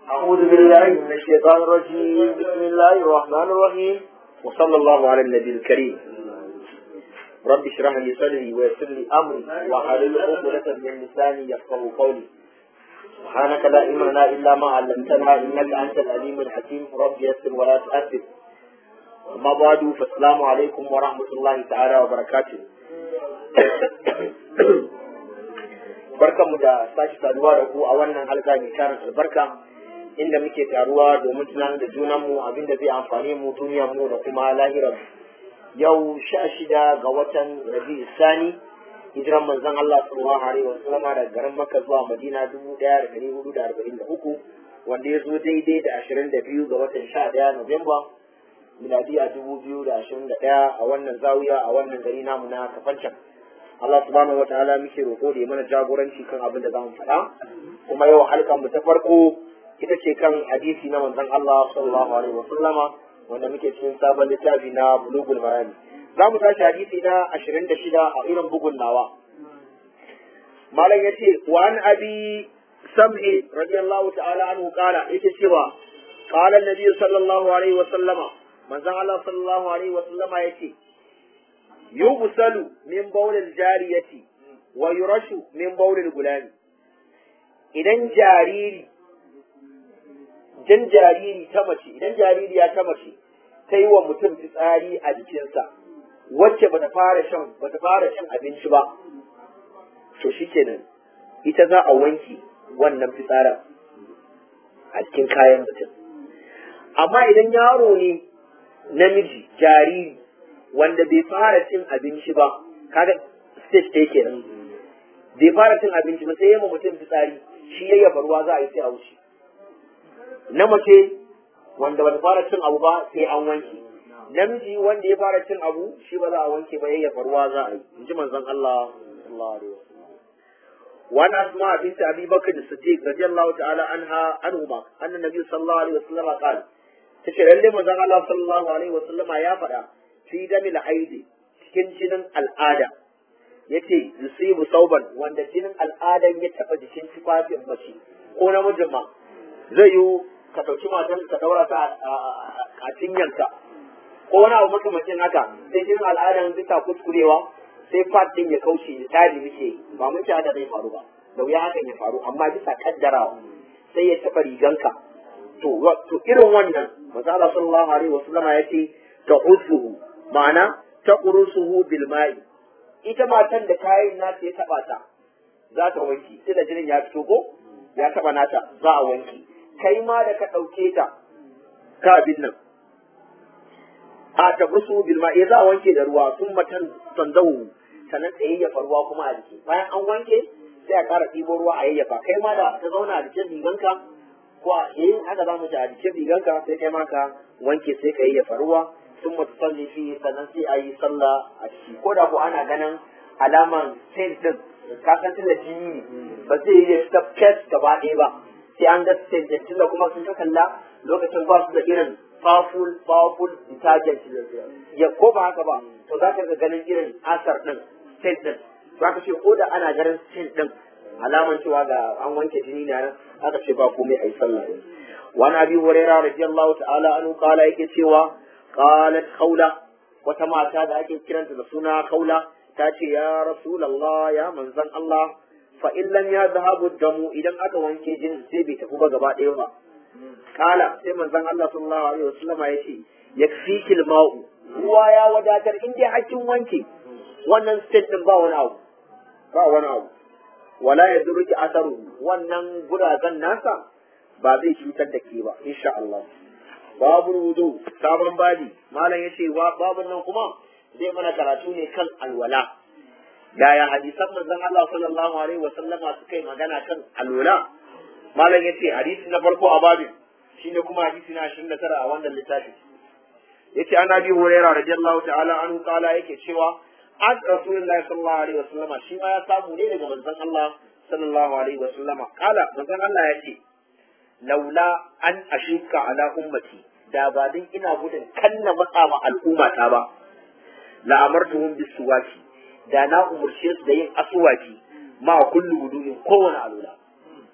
أعوذ بالله من الشيطان الرجيم بسم الله الرحمن الرحيم وصلى الله على النبي الكريم رب اشرح لي صدري ويسر لي أمري واحلل عقدة من لساني يفقه قولي سبحانك لا علم لنا إلا ما علمتنا إنك أنت العليم الحكيم رب يسر ولا تؤثر أما بعد فالسلام عليكم ورحمة الله تعالى وبركاته barkanmu da sake saduwa da ku a wannan halka mai tarin albarka inda muke taruwa domin tunanin da junanmu abin da zai amfani mu duniyar mu da kuma lahirar yau sha shida ga watan rabi sani hijiran manzon Allah sallallahu alaihi wasallam daga garin Makka zuwa Madina dubu ɗaya da ɗari hudu da arba'in da uku wanda ya zo daidai da ashirin da biyu ga watan sha ɗaya Nuwamba miladiya dubu biyu da ashirin da ɗaya a wannan zawiya a wannan gari namu na kafancan. Allah subhanahu wataala muke roƙo da ya mana jagoranci kan abin da zamu faɗa kuma yau halkan mu ta farko ita ce kan hadisi na manzon Allah sallallahu alaihi wasallama wanda muke cikin sabon littafi na bulugul marami za mu tashi hadisi na 26 a irin bugun nawa malam yace wa an abi sam'i radiyallahu ta'ala anhu qala yake cewa qala an-nabi sallallahu alaihi wasallama manzon Allah sallallahu alaihi wasallama yace يغسل من بول الجارية ويرش من بول الغلام idan jariri jan jariri ta mace idan jaririya ta mace ta yi wa mutum fitsari a jikinsa wacce bata fara shan bata fara shan abinci ba to shikenan ita za a wanke wannan fitsarin a cikin kayan mutum amma idan yaro ne namiji jariri wanda bai fara cin abinci ba kaga stage ɗaya kenan bai fara cin abinci ba sai yamma mutum fitsari shi ya yaba ruwa za a yi sai a wuce na mace wanda bata fara cin abu ba sai an wanke namiji wanda ya fara cin abu shi ba za a wanke ba ya yaba ruwa za a yi in ji manzon Allah sallallahu alaihi wasallam وعن أسماء بنت أبي بكر الصديق رضي الله تعالى عنها عنهما أن النبي صلى الله عليه وسلم قال تشير اللي مزان الله صلى الله عليه وسلم يا فدا fi damil haidi cikin jinin al'ada yace yusibu sauban wanda jinin al'adan ya taba jikin tufafin mace ko namijin ma zai yi ka ɗauki matan ka daura ta a cinyanka ko wani abu makamacin haka sai jinin al'adan bisa kuskurewa sai fat din ya kauce ya tari muke ba mun haka zai faru ba da wuya hakan ya faru amma bisa kaddarawa sai ya taba riganka to to irin wannan manzo Allah sallallahu alaihi wasallama yace ta'usuhu ma'ana ta ƙurusuhu bil ma'i ita matan da kayan nata ya taɓa ta za ta wanki sai da jinin ya fito ko ya taɓa nata za a wanki kai ma da ka ɗauke ta ka abin nan a ta ƙurusuhu bil ma'i za a wanke da ruwa sun matan sandahu sannan ta yayyafa ruwa kuma a jiki bayan an wanke sai a ƙara ɗibo ruwa a yayyafa kai ma da ta zauna a jikin riganka ko a yin haka za mu ci a jikin riganka sai kai ma ka wanke sai ka yayyafa ruwa ثم تصلي فيه sannan sai a yi sallah a ciki ko da ko ana ganin alaman saint din ka san tunda jini ba zai yi fita fes gaba ɗaya ba sai an ga saint din tunda kuma sun kalla lokacin ba su da irin powerful powerful detergent ya ko ba haka ba to za ka ga ganin irin asar din saint din za ka ce ko da ana ganin saint din alaman cewa ga an wanke jini na nan aka ce ba komai a yi sallah din wani abi hurairah radiyallahu ta'ala anhu kala yake cewa qalat khawla wata mata da ake kiranta da suna khawla ta ce ya rasulullah ya manzan Allah fa in lam yadhhabu damu idan aka wanke jinin sai bai tafi ba gaba ɗaya ba kala sai manzan Allah sallallahu alaihi wasallam ya ce yakfikil ma'u ruwa ya wadatar in dai hakkin wanke wannan state din ba wani abu ba wani abu wala yadruki asaru wannan guragan nasa ba zai cutar da ke ba insha Allah babu wudu sabon babi malam ya ce babun nan kuma zai mana karatu ne kan alwala yaya hadisan manzon Allah sallallahu alaihi wa sallama suka yi magana kan alwala malam ya ce hadisi na farko a babin shine kuma hadisi na 29 a wannan littafi yace an abi hurairah radiyallahu ta'ala anhu kala yake cewa an rasulullahi sallallahu alaihi wa sallama shi ma ya samu ne daga manzon Allah sallallahu alaihi wa sallama kala manzon Allah ya ce laula an ashuka ala ummati da ba din ina gudun kanna matsa ma al'ummata ba la amartuhum bisuwaki da na umurce su da yin asuwaki ma kullu wudu'in kowane alula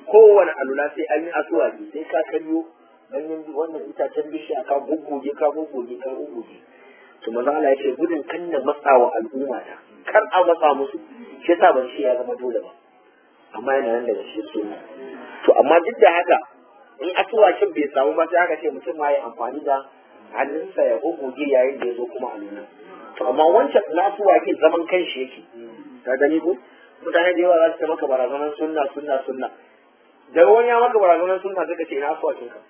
kowane alula sai an yi asuwaki sai ka karyo ganyen wannan itacen bishiya ka gugguge ka gugguge ka gugguge to maza Allah ya ce gudun kan na matsa wa al'umma ta kar a matsa musu shi yasa ban shi ya zama dole ba amma yana nan daga shi sunna to amma duk da haka in asuwakin bai samu ba sai aka ce mutum ma ya amfani da hannunsa ya gugguge yayin da ya zo kuma alula to amma wancan na asuwakin zaman kanshi yake ka gani ko mutane da yawa za su ta maka barazanar sunna sunna sunna daga wani ya maka barazanar sunna suka ce ina asuwakin ka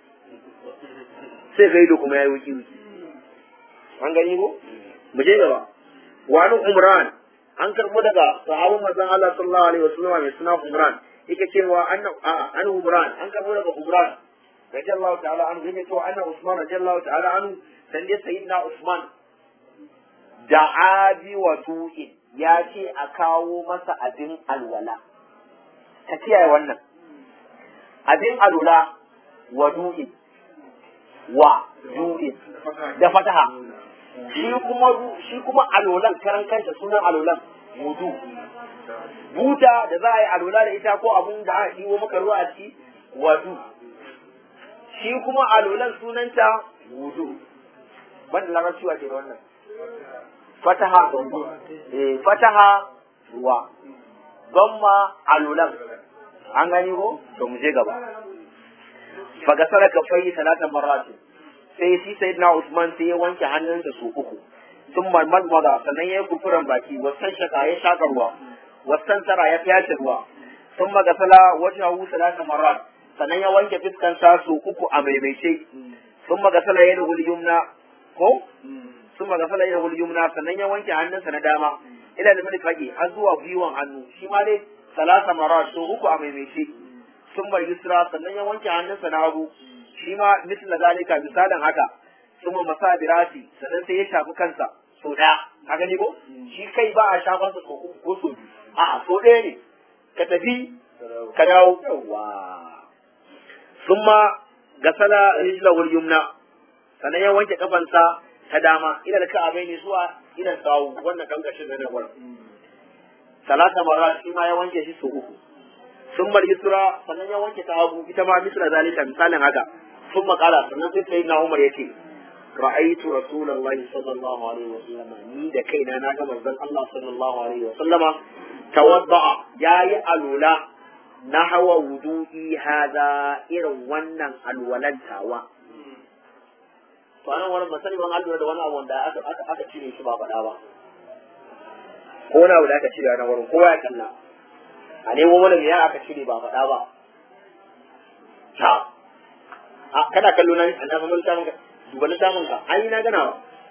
sai ka yi da kuma ya yi wuki wuki an gani ko mu je gaba wani umran an karbo daga sahabban manzon Allah sallallahu alaihi wasallam mai suna umran yake cewa anna an umran an karbo daga umran radiyallahu ta'ala an yake cewa anna usman radiyallahu ta'ala an dan dai sayyidina usman da abi wa tu'in ya ce a kawo masa abin alwala ka kiyaye wannan abin alwala wa du'in wa du'in da fataha shi kuma shi kuma alolan karan kanta sunan alolan wudu buta da za a yi alola da ita ko abun da aka ɗiwo maka ruwa a ciki wadu shi kuma alolan sunanta wudu banda larabci wa ke da wannan fataha eh fataha ruwa gamma alolan an gani ko to mu je gaba fagasara kafai talatan marratin sai shi sai na Usman sai ya wanke hannunsa su uku sun marmarmara sannan ya yi kufuran baki wasan shaka ya shaka ruwa wasan tara ya fyace ruwa sun magasala wata hawu salasa marar sannan ya wanke fiskansa su uku a maimaice sun magasala ya nugul yumna ko sun magasala ya nugul yumna sannan ya wanke hannunsa na dama ila da mini fage har zuwa gwiwan hannu shi ma dai salasa marar su uku a maimaice sun bar yusra sannan ya wanke hannunsa na hagu shi ma misal zalika misalin haka kuma masa birasi sannan sai ya shafi kansa so daya ka gani ko shi kai ba a shafar sa so uku ko so biyu a'a so ɗaya ne ka tafi ka dawo yawa summa gasala rijlahul yumna sannan ya wanke kafansa ta dama ila da ka'abai ne zuwa ila sawu wannan kan gashin da nan salata mara shi ma ya wanke shi so uku sun bar yusra sannan ya wanke ta hagu ita ma misra zalika misalin haka sun makala sannan sai sai na umar yace ra'aytu rasulullahi sallallahu alaihi wa sallama ni da kaina na ga manzon Allah sallallahu alaihi wa sallama tawadda'a yayi alula na hawa wudu'i hada irin wannan alwalantawa to anan wani masani ban alura da wani abu wanda aka aka cire shi ba faɗa ba ko wani abu da aka cire a nan wurin kowa ya kalla a nemo mana me ya aka cire ba faɗa ba ta a kana kallo na an da mamman samun ka duba na samun ka an yi na ganawa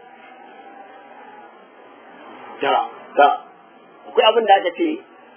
da da akwai abin da aka ce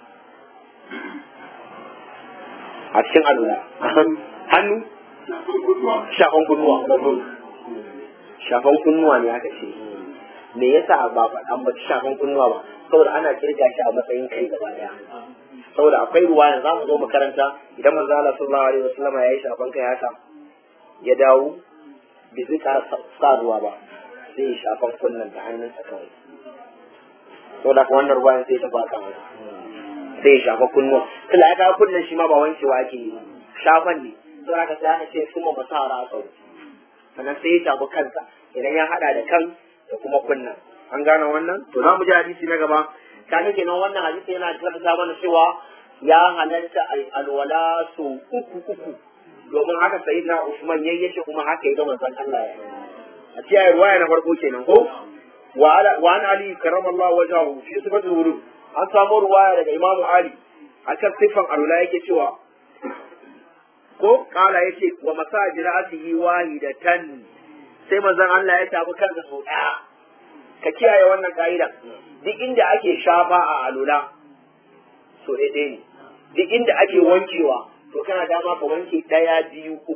a cikin alula hannu shafan kunnuwa shafan kunnuwa ne aka ce me yasa ba faɗan ba shafan kunnuwa ba saboda ana kirga shi a matsayin kai gaba daya saboda akwai ruwa yanzu za mu zo makaranta idan manzo Allah sallallahu alaihi wasallam ya yi shafan kai haka ya dawo bai zai ƙara sa ruwa ba sai ya shafan kunnan da hannunsa kawai saboda ka wannan ruwan sai ta baka masa sai ya shafa kunnuwa tunda ya kawo kunnen shi ma ba wankewa ake yi shafan ne saboda ka sai aka ce kuma ba sa ra sau sannan sai ya shafi kansa idan ya hada da kan da kuma kunnan an gane wannan to za mu ji hadisi na gaba kaga kenan wannan hadisi yana tabbata mana cewa ya halatta alwala so uku uku domin haka sayyidina Usman yayi yace kuma haka ya ga manzon Allah ya a cikin ruwaya na farko kenan ko wa ala wa an ali karamallahu wajhahu fi sifatul wurud an samu ruwaya daga Imam Ali akan sifan alwala yake cewa ko kala yace wa masajiratihi wahidatan sai manzon Allah ya tafi kansa sau daya ka kiyaye wannan ka'ida duk inda ake shafa a alula so daidai ne duk inda ake wankewa to kana dama ka wanke ɗaya biyu uku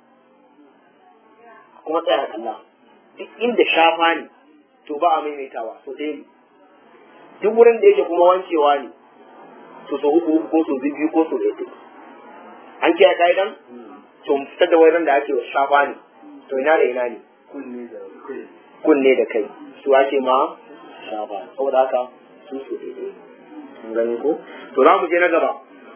kuma tsaya kalla duk inda shafa ne to ba a maimaitawa so ɗaya ne duk wurin da yake kuma wankewa ne to so uku uku ko so biyu ko so ɗaya an kiyaye ka'idan to fitar da wurin da ake shafa ne to ina da ina ne kunne da kai su ake ma shafa saboda haka su su daidai mun gani ko to za mu je na gaba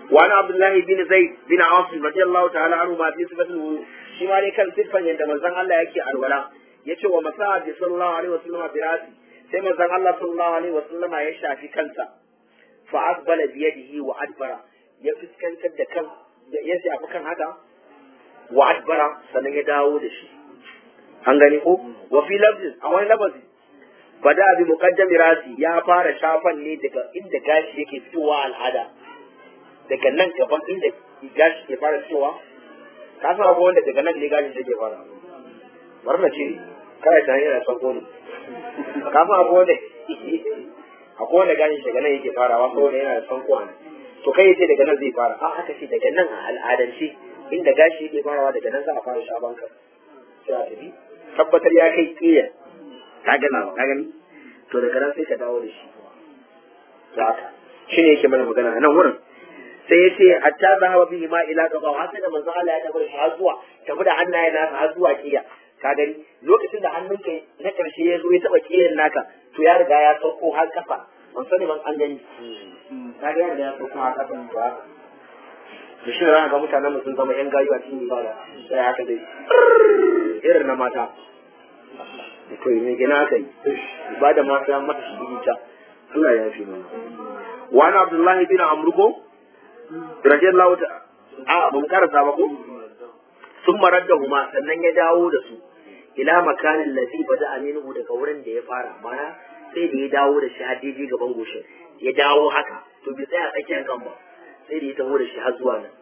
وعن عبد الله بن زيد بن عاصم رضي الله تعالى عنه ما في صفة الوضوء shi ma dai kan siffan yadda manzon Allah yake alwala yace wa masa bi sallallahu alaihi wasallam bi rasi sai manzon Allah sallallahu alaihi wasallam ya shafi kansa fa asbala bi yadihi wa adbara ya fuskantar da kan ya shafi kan haka wa adbara sannan ya dawo da shi an gani ko wa fi lafzin a wani lafazi bada bi muqaddami rasi ya fara shafan ne daga inda gashi yake fitowa al'ada daga nan gaban inda gashi ke fara fitowa ka san akwai wanda daga nan ne gashi take fara bar na ce kai ta yana son ko ne ka san akwai wanda akwai wanda gashi daga nan yake farawa saboda yana da son ko ne to kai yace daga nan zai fara a aka ce daga nan a al'adance inda gashi yake farawa daga nan za a fara shaban ka sai a tafi tabbatar ya kai kiyar ka gani ka gani to daga nan sai ka dawo da shi da haka shine yake mana magana a nan wurin sai ya ce hatta zahaba bihi ma ila qaba har sai da manzo Allah ya tafi shi har zuwa tafi da hannaye nasa har zuwa kiya ka gani lokacin da hannunka na karshe ya zo ya taba kiyan naka to ya riga ya sauko har kafa ban sani ban an gani ka ga ya ya sauko har kafa ba da shi da ga mutanen sun zama yan gayu a cikin ibada sai haka dai irin na mata to me gina aka yi ibada ma sai mata shi ta Allah ya fi mana wa ana Abdullah bin Amr ko radiyallahu ta a mun karasa ba ko sun marar da huma sannan ya dawo da su ila makanin lazi bada aminu daga wurin da ya fara mana sai da ya dawo da shi hadiji gaban goshin ya dawo haka to bi tsaya tsakiyar kan ba sai da ya taho da shi har zuwa nan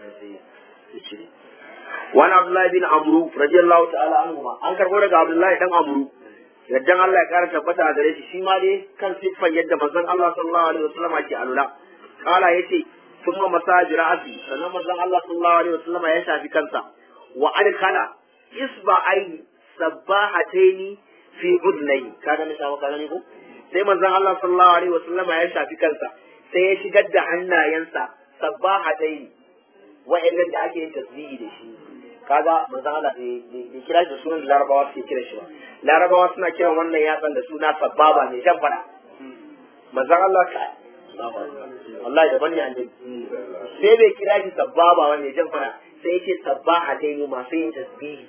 wani abdullahi bin amru radiyallahu ta'ala anhu ma an karbo daga abdullahi dan amru yaddan Allah ya kara tabbata a gare shi shi ma dai kan siffan yadda manzon Allah sallallahu alaihi wasallam ke alula kala yace kuma masajid ra'asi sannan manzon Allah sallallahu alaihi wasallam ya shafi kansa wa adkhala isba'aini sabbahataini fi udnai kaga ne samu kaga ne ko sai manzon Allah sallallahu alaihi wasallam ya shafi kansa sai ya shigar da hannayensa sabbahataini wa'annan da ake yin tasbihi da shi kaga manzon Allah bai kira shi da sunan larabawa suke kira shi ba larabawa suna kiran wannan yatsan da suna sababa ne jan fada manzon Allah ka Allah da bani an sai bai kira shi sababa wani jan fada sai yake sabbaha dai ne masu yin tasbihi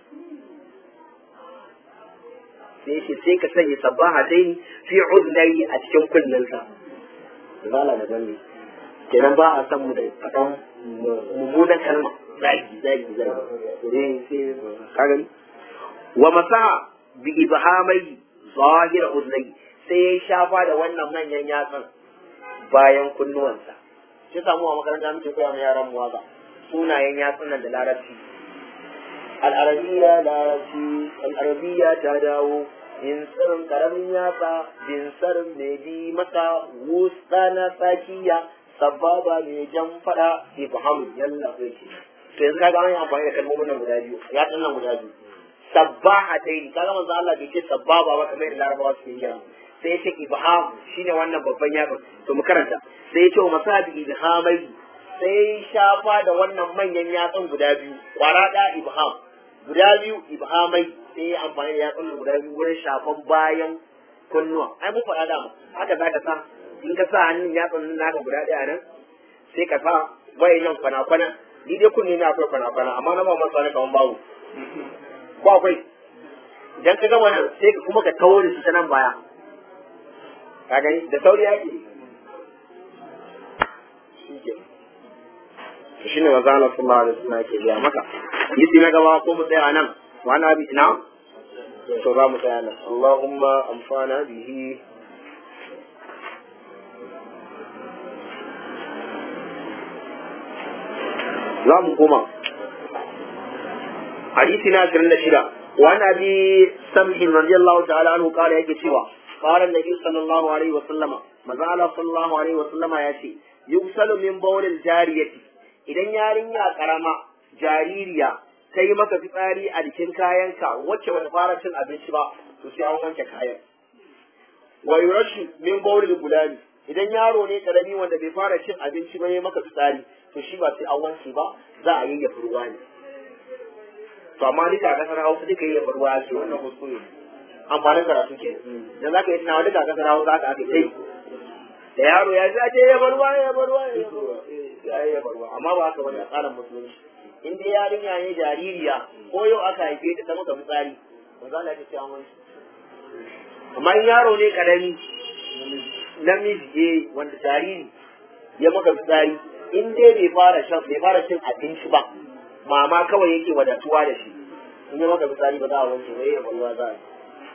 sai yake sai ka sanya sabbaha dai fi udnai a cikin kullunsa zala da bani kenan ba a san mu da fadan mummunan kalma zagi zagi zagi ka gani wa masaha bi ibhamai zahir udnai sai ya shafa da wannan manyan yatsan bayan kunnuwansa shi samu a makaranta muke koya ma yaran mu waka sunayen yatsunan da larabci al'arabiya larabci al'arabiya ta dawo jinsarin karamin yatsa jinsarin mai bi masa wusta na tsakiya sababa mai jan fada ibham yalla zai ce to yanzu kaga an yi amfani da kalmomin nan guda biyu yatsun nan guda biyu sabbaha dai kaga manzo Allah bai ce sababa ba kamar da larabawa suke yi sai ya ce ibham shine wannan babban yatsun to mu karanta sai ya ce wa masabi ibhamai sai shafa da wannan manyan yatsun guda biyu kwara da ibham guda biyu ibhamai sai ya amfani da yatsun guda biyu wurin shafan bayan kunnuwa ai mun faɗa dama haka za ka sa in ka sa hannun yatsun nan naka guda ɗaya nan sai ka sa wayannan kwana-kwana ni dai kunne na akwai kwana-kwana amma na ba masu wani kaman babu ko akwai idan ka gama nan sai kuma ka tawo da shi ta nan baya ka gani da sauri yake shi ne maza Allah sallallahu alaihi wasallam yake biya maka yisi na gaba ko mu tsaya nan wa na bi ina to za mu tsaya nan Allahumma amfana bihi za mu koma hadisi na 26 wa na bi samhin radiyallahu ta'ala anhu kala yake cewa قال النبي صلى الله عليه وسلم maza Allah sallallahu alaihi wa sallama ya ce yuksalu min bawlil jariyati idan yarinya karama jaririya ta yi maka fitsari a jikin kayanka wacce bata fara cin abinci ba to sai an wanke kayan wa yurashu min bawlil gulani idan yaro ne karami wanda bai fara cin abinci ba ya maka fitsari to shi ba sai an wanke ba za a yayyafa ruwa ne to amma duka a kasar Hausa duka yayyafa ruwa ce wannan kuskure ne amfanin karatu ke da za ka yi tunawa duka kasar Hausa haka aka yi da yaro ya zace ya barwa ya barwa ya barwa ya ya barwa amma ba haka bane a tsarin musulunci in dai yarinya ne jaririya ko yau aka haife ta ta maka fitsari ba za ta ce an wani amma in yaro ne karami namiji eh wanda jariri ya maka fitsari in dai bai fara shan bai fara cin abinci ba mama kawai yake wadatuwa da shi in ya maka fitsari ba za a wanke ba ya barwa za a yi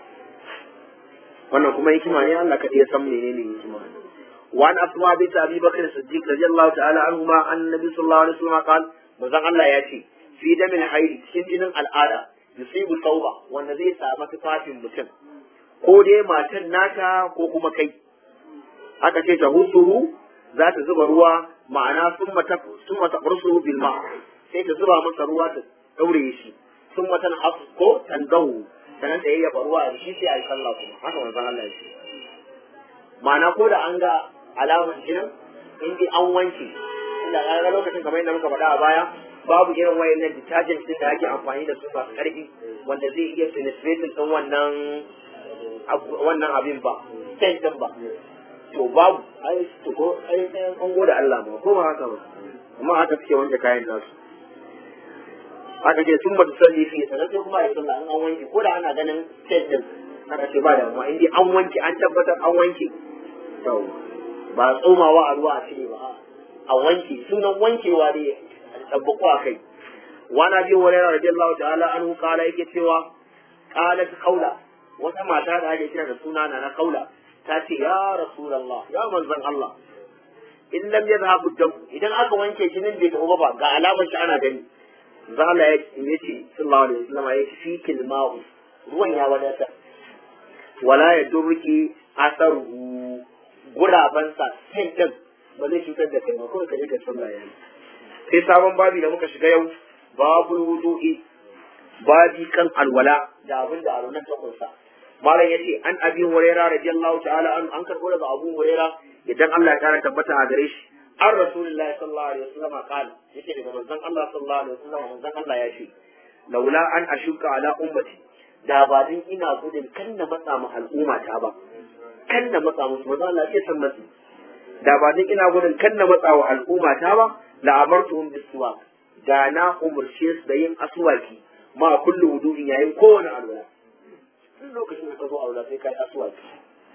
wannan kuma hikima ne Allah kaɗai ya san menene hikima وعن أسماء بنت أبي بكر الصديق رضي الله تعالى عنهما أن النبي صلى الله عليه وسلم قال مزان الله يأتي في دم الحيض شنجن الآلة يصيب الثوبة والنبي سامة فاتن mutum ko dai matan nata ko kuma kai aka ce ta husuhu za ta zuba ruwa ma'ana sun mata sun mata ursuhu bil ma sai ta zuba masa ruwa ta daure shi sun mata ko tangahu sanan da yayyafa ruwa a shi sai a yi sallah kuma haka manzon Allah ya ce ma'ana ko da an ga alaman jinin in dai an wanke inda an ga lokacin kamar yadda muka faɗa a baya babu irin wayannan detergent din da ake amfani da su masu ƙarfi wanda zai iya penetrating din wannan wannan abin ba stent din ba to babu ai to ko ai an gode Allah ma ko ba haka ba amma haka suke wanke kayan nasu aka ce sun bata salli fi sannan sai kuma ya sallah an wanke ko da ana ganin stent din aka ce ba da amma in dai an wanke an tabbatar an wanke to ba tsomawa a ruwa a cire ba a wanke sunan wankewa ne tabbako a kai wani bi wani yana radiyallahu ta'ala anhu kala yake cewa qalat kaula wata mata da ake kira da suna na na kaula ta ce ya rasulullah ya manzon Allah in lam yadhhabu dam idan aka wanke jinin bai tafi ba ga alamar shi ana gani zala ya ce sallallahu alaihi wasallam ya fi kilma'u ruwan ya wadata wala ya durki asaruhu gurabansa sin din ba zai cutar da kai ba kawai ka je ka sallah yayi sai sabon babi da muka shiga yau babu wudu'i babi kan alwala da abin da alwalan ta kunsa malam yace an abi huraira radiyallahu ta'ala an an karbo daga abu huraira idan Allah ya kara tabbata a gare shi an rasulullahi sallallahu alaihi wasallam qala yace daga manzon Allah sallallahu alaihi wasallam manzon Allah ya ce laula an ashuka ala ummati da ba din ina gudun kan na matsa ma al'umma ta ba kan na matsa musu manzon Allah ya san matsi da ba din ina gudun kan na matsa wa al'umma ta ba la amartuhum bisuwak da na umurce su da yin aswaki ma kullu wudu'in yayin kowane alwala duk lokacin da ka zo alwala sai kai aswaki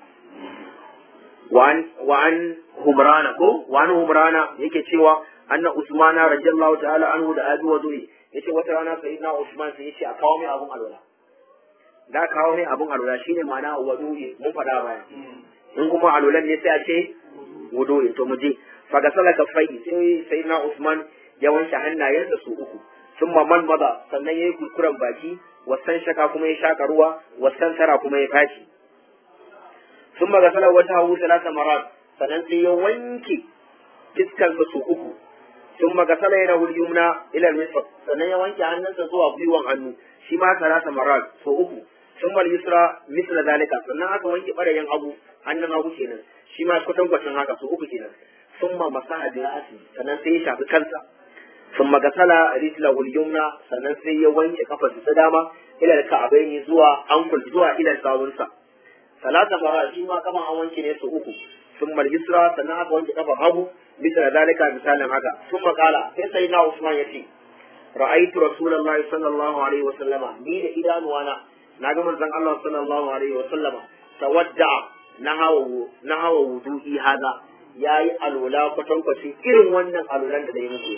وعن وعن همران كو وعن همران yake cewa anna usmana radiyallahu ta'ala anhu da abi wadui yace wata rana sayyidina usman sai yace a kawo mai abun alwala da kawo mai abun alwala shine ma'ana wadui mun fada baya in kuma alwalan ne sai a ce wadui to mu je fa ga salaka fai sai sayyidina usman ya wanke hannayensa su uku thumma man maza sannan yayi kurkuran baki wasan shaka kuma ya shaka ruwa wasan tara kuma ya fashi ثم غسل وجهه ثلاث مرات sannan sai ya wanke fiskansa su uku sun magasala yana yumna ila al-misr sannan ya wanke hannunsa zuwa gwiwan hannu shi ma salasa marat so uku sun mal yusra misla zalika sannan aka wanke barayin hagu hannun hagu kenan shi ma kutan kwacin haka so uku kenan sun ma masaha bi ra'asi sannan sai ya shafi kansa sun magasala rijla yumna sannan sai ya wanke kafarsa ta dama ila al-ka'abaini zuwa ankul zuwa ila sawunsa salata fara shi ma kafan an wanke ne su uku sun mal yusra sannan aka wanke kafan hagu bisa da zalika misalin haka sun makala sai sai na usman ya ce ra'aitu rasulullahi sallallahu alaihi wa sallama ni da idanuwana na ga manzon Allah sallallahu alaihi wa sallama tawadda na hawa na hawa wudu'i hada yayi alwala kwatankwaci irin wannan alwalan da dai muke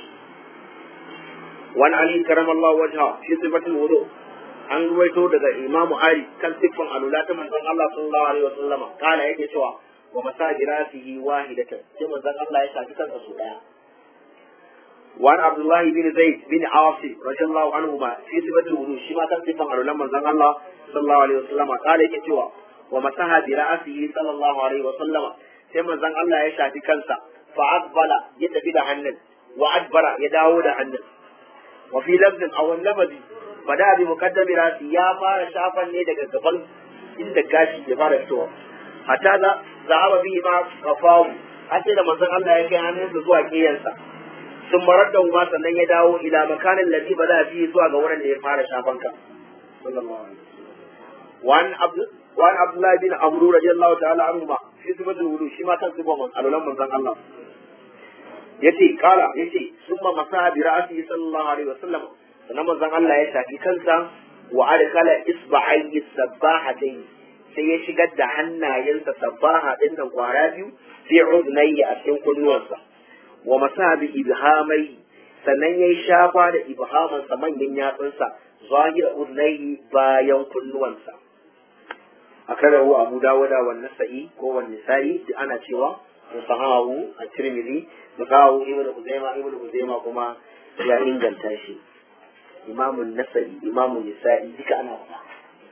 wani ali karamallahu wajha fi sifatul wudu' an ruwaito daga imamu ali kan siffan alula ta manzon Allah sallallahu alaihi wa sallama kana yake cewa wa masajiratihi wahidatan sai manzon Allah ya shafi kansa su daya wa an abdullah bin zaid bin asim radiyallahu anhu ma fi sifatul wudu shi ma kan siffan alulan manzon Allah sallallahu alaihi wa sallama kana yake cewa wa masaha bi ra'sihi sallallahu alaihi wa sallama sai manzon Allah ya shafi kansa fa aqbala ya tafi da hannun wa adbara ya dawo da hannun wa fi lafzin aw lafzi fada bi muqaddami rasi ya fara shafan ne daga gaban inda gashi ya fara fitowa hatta za zahaba bi ma qafawu har sai da manzon Allah ya kai hannunsa zuwa kiyansa sun marar da ma sannan ya dawo ila makanin lati bada fi zuwa ga wurin da ya fara shafan ka sallallahu alaihi وعن عبد وعن عبد الله بن عمرو رضي الله تعالى عنهما في fi sifatul wudu shi ma kan sifan alulan manzon Allah yace kala yace summa masaha bi ra'si sallallahu alaihi wasallam sannan manzon Allah ya shafi kansa wa adkala isba'ayhi sabbahatayn sai ya shigar da hannayensa sabbaha din nan kwara biyu fi udnayhi a cikin kunnuwansa wa masaha bi ibhamai sannan ya shafa da ibhamansa manyan yatsunsa zahira udnayhi bayan kunnuwansa akarahu abu dawuda wa nasa'i ko wa nisa'i ana cewa musahahu a tirmidhi musahahu ibn huzaima ibn huzaima kuma ya inganta shi imamun nasa'i imamun nisa'i duka ana faɗa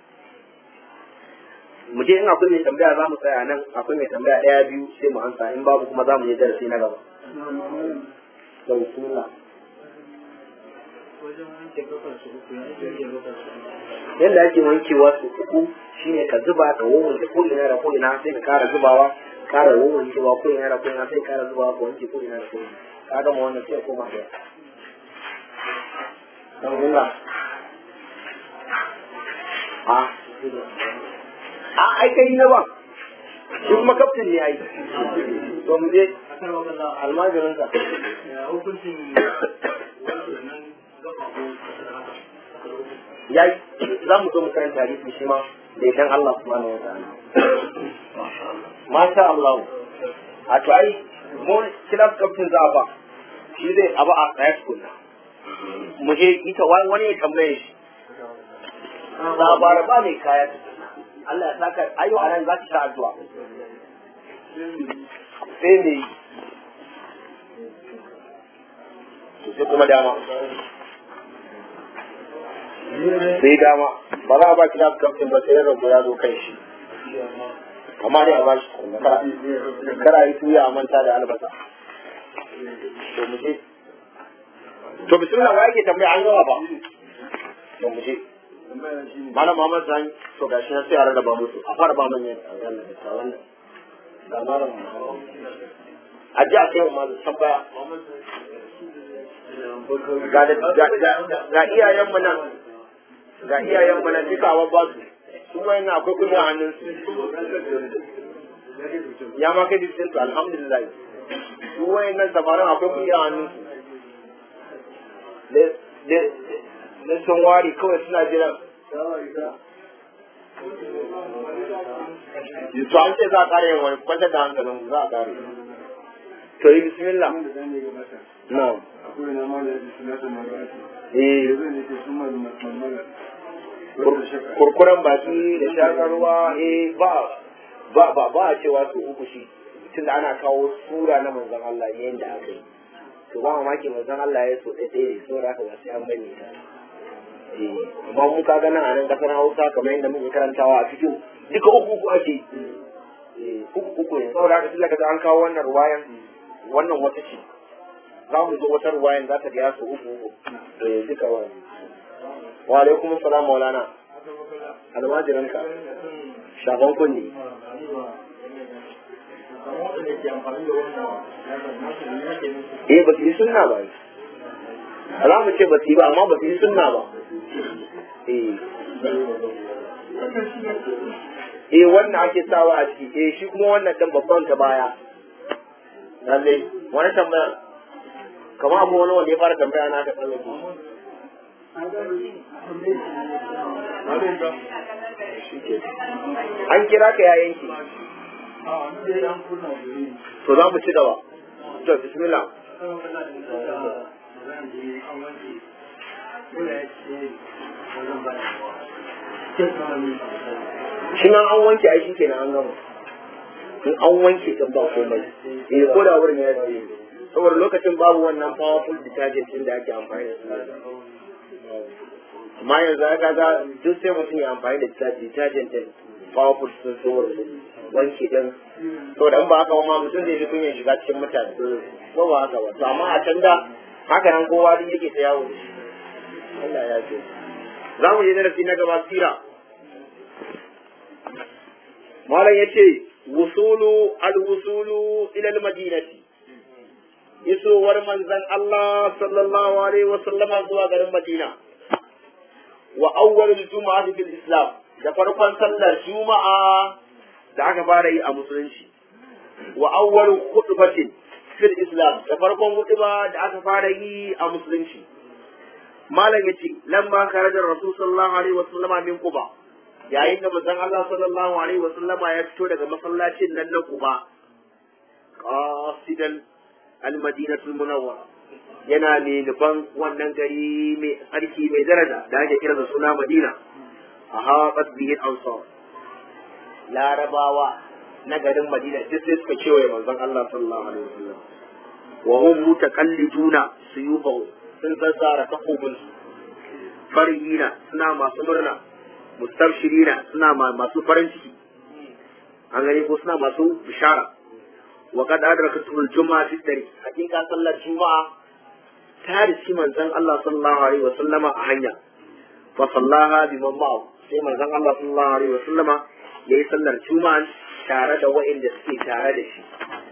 mu je in akwai mai tambaya za mu tsaya nan akwai mai tambaya ɗaya biyu sai mu ansa in babu kuma za mu je darasi na gaba to bismillah yadda ake wankewa su uku shine ka zuba ka wanke ko ina da ko ina sai ka kara zubawa kara wankewa ko ina da ko ina sai kara zubawa ka wanke ko ina da ko ina ka gama wannan sai koma da dan gunga a a ai kai na ba shi kuma kaftin ne ai to mu je almajirin ka hukuncin yayi za mu zo mu karanta hadisi shi ma da idan Allah subhanahu wa ta'ala masha Allah a to ai mu class captain za a ba shi zai abu a high school mu je ita wani ya tambaye shi labar ba mai kaya Allah ya saka ayo anan za ki sha addu'a sai ne sai kuma dama sai dama ba za a ba ki nasu kamfin ba sai rabu ya zo kan shi amma dai a ba shi kara yi tuya a manta da albasa to mu je to bismillah wa yake tambaya an yawa ba to mu je malam Muhammad Sani to gashi na sai a rarraba musu a fara ba manyan a wannan ga malam a ji a kai wa malam tambaya ga iyayen mu nan ga iyayen mu nan duka wa ba su su wai na akwai kudi a hannun su ya ma kai bisin su alhamdulillah su wai nan samarin akwai kudi a hannun su na sun wari kawai suna jiran to an ce za a kare yin wani kwantar da hankalin za a kare to yi bismillah na'am akwai na ma da yake suna ta magana eh zai ne ke suma da mamala kurkuren baki da shakarwa eh ba ba ba ba a cewa su uku shi tunda ana kawo sura na manzon Allah ne yanda aka yi to ba mamaki manzon Allah ya so ɗaya ɗaya so da aka ba sai an bane ta eh amma mun ka ga nan a nan kasar Hausa kamar yadda muke karantawa a cikin duka uku uku ake eh uku uku ne saboda haka tunda kaga an kawo wannan ruwayan wannan wata ce za mu zo wata ruwayan za ta ga su uku uku eh duka wani wa alaikum salam maulana almajiranka shafan kunni eh ba su yi sunna ba za mu ce ba su yi ba amma ba su yi sunna ba eh eh wannan ake sawa a ciki eh shi kuma wannan dan babban ta baya lalle wani tambaya kamar abu wani wanda ya fara tambaya na ka tsallake an kira ka yayin ki to za mu ci gaba to bismillah shi nan an wanke ai kenan an gama in an wanke kan ba komai eh ko da wurin ya ce saboda lokacin babu wannan powerful detergent din da ake amfani da su amma yanzu aka ga duk sai mutum ya amfani da detergent din powerful sun saboda wanke din saboda in ba haka ma mutum zai ji kunyan shiga cikin mutane ko ba haka ba to amma a can da haka nan kowa duk yake ta yawo Allah ya ce za mu yi darasi na gaba sira malam ya ce wusulu al-wusulu ila al-madinati isowar manzon Allah sallallahu alaihi wa sallama zuwa garin Madina wa awwalul jumu'ati fil islam da farkon sallar juma'a da aka fara yi a musulunci wa awwalu khutbatin fil islam da farkon hutuba da aka fara yi a musulunci malam yace lamma kharaja rasul sallallahu alaihi wasallam min quba yayin da manzon Allah sallallahu alaihi wasallam ya fito daga masallacin nan na quba qasidan al-madinatul munawwara yana mai nufan wannan gari mai tsarki mai daraja da ake kira da suna madina a haɓar biyin ansar larabawa na garin madina duk sai suka kewaye manzon Allah sallallahu alaihi wasallam wa hum mutaqalliduna suyubahu sun zazzara takobin su farihina suna masu murna mustabshirina suna masu farin ciki an gani ko suna masu bishara wa qad adrakatul juma'a fi dari hakika sallar juma'a ta riski manzon Allah sallallahu alaihi wa sallama a hanya fa sallaha bi ma'ahu sai manzon Allah sallallahu alaihi wa sallama yayi sallar juma'a tare da wa'inda suke tare da shi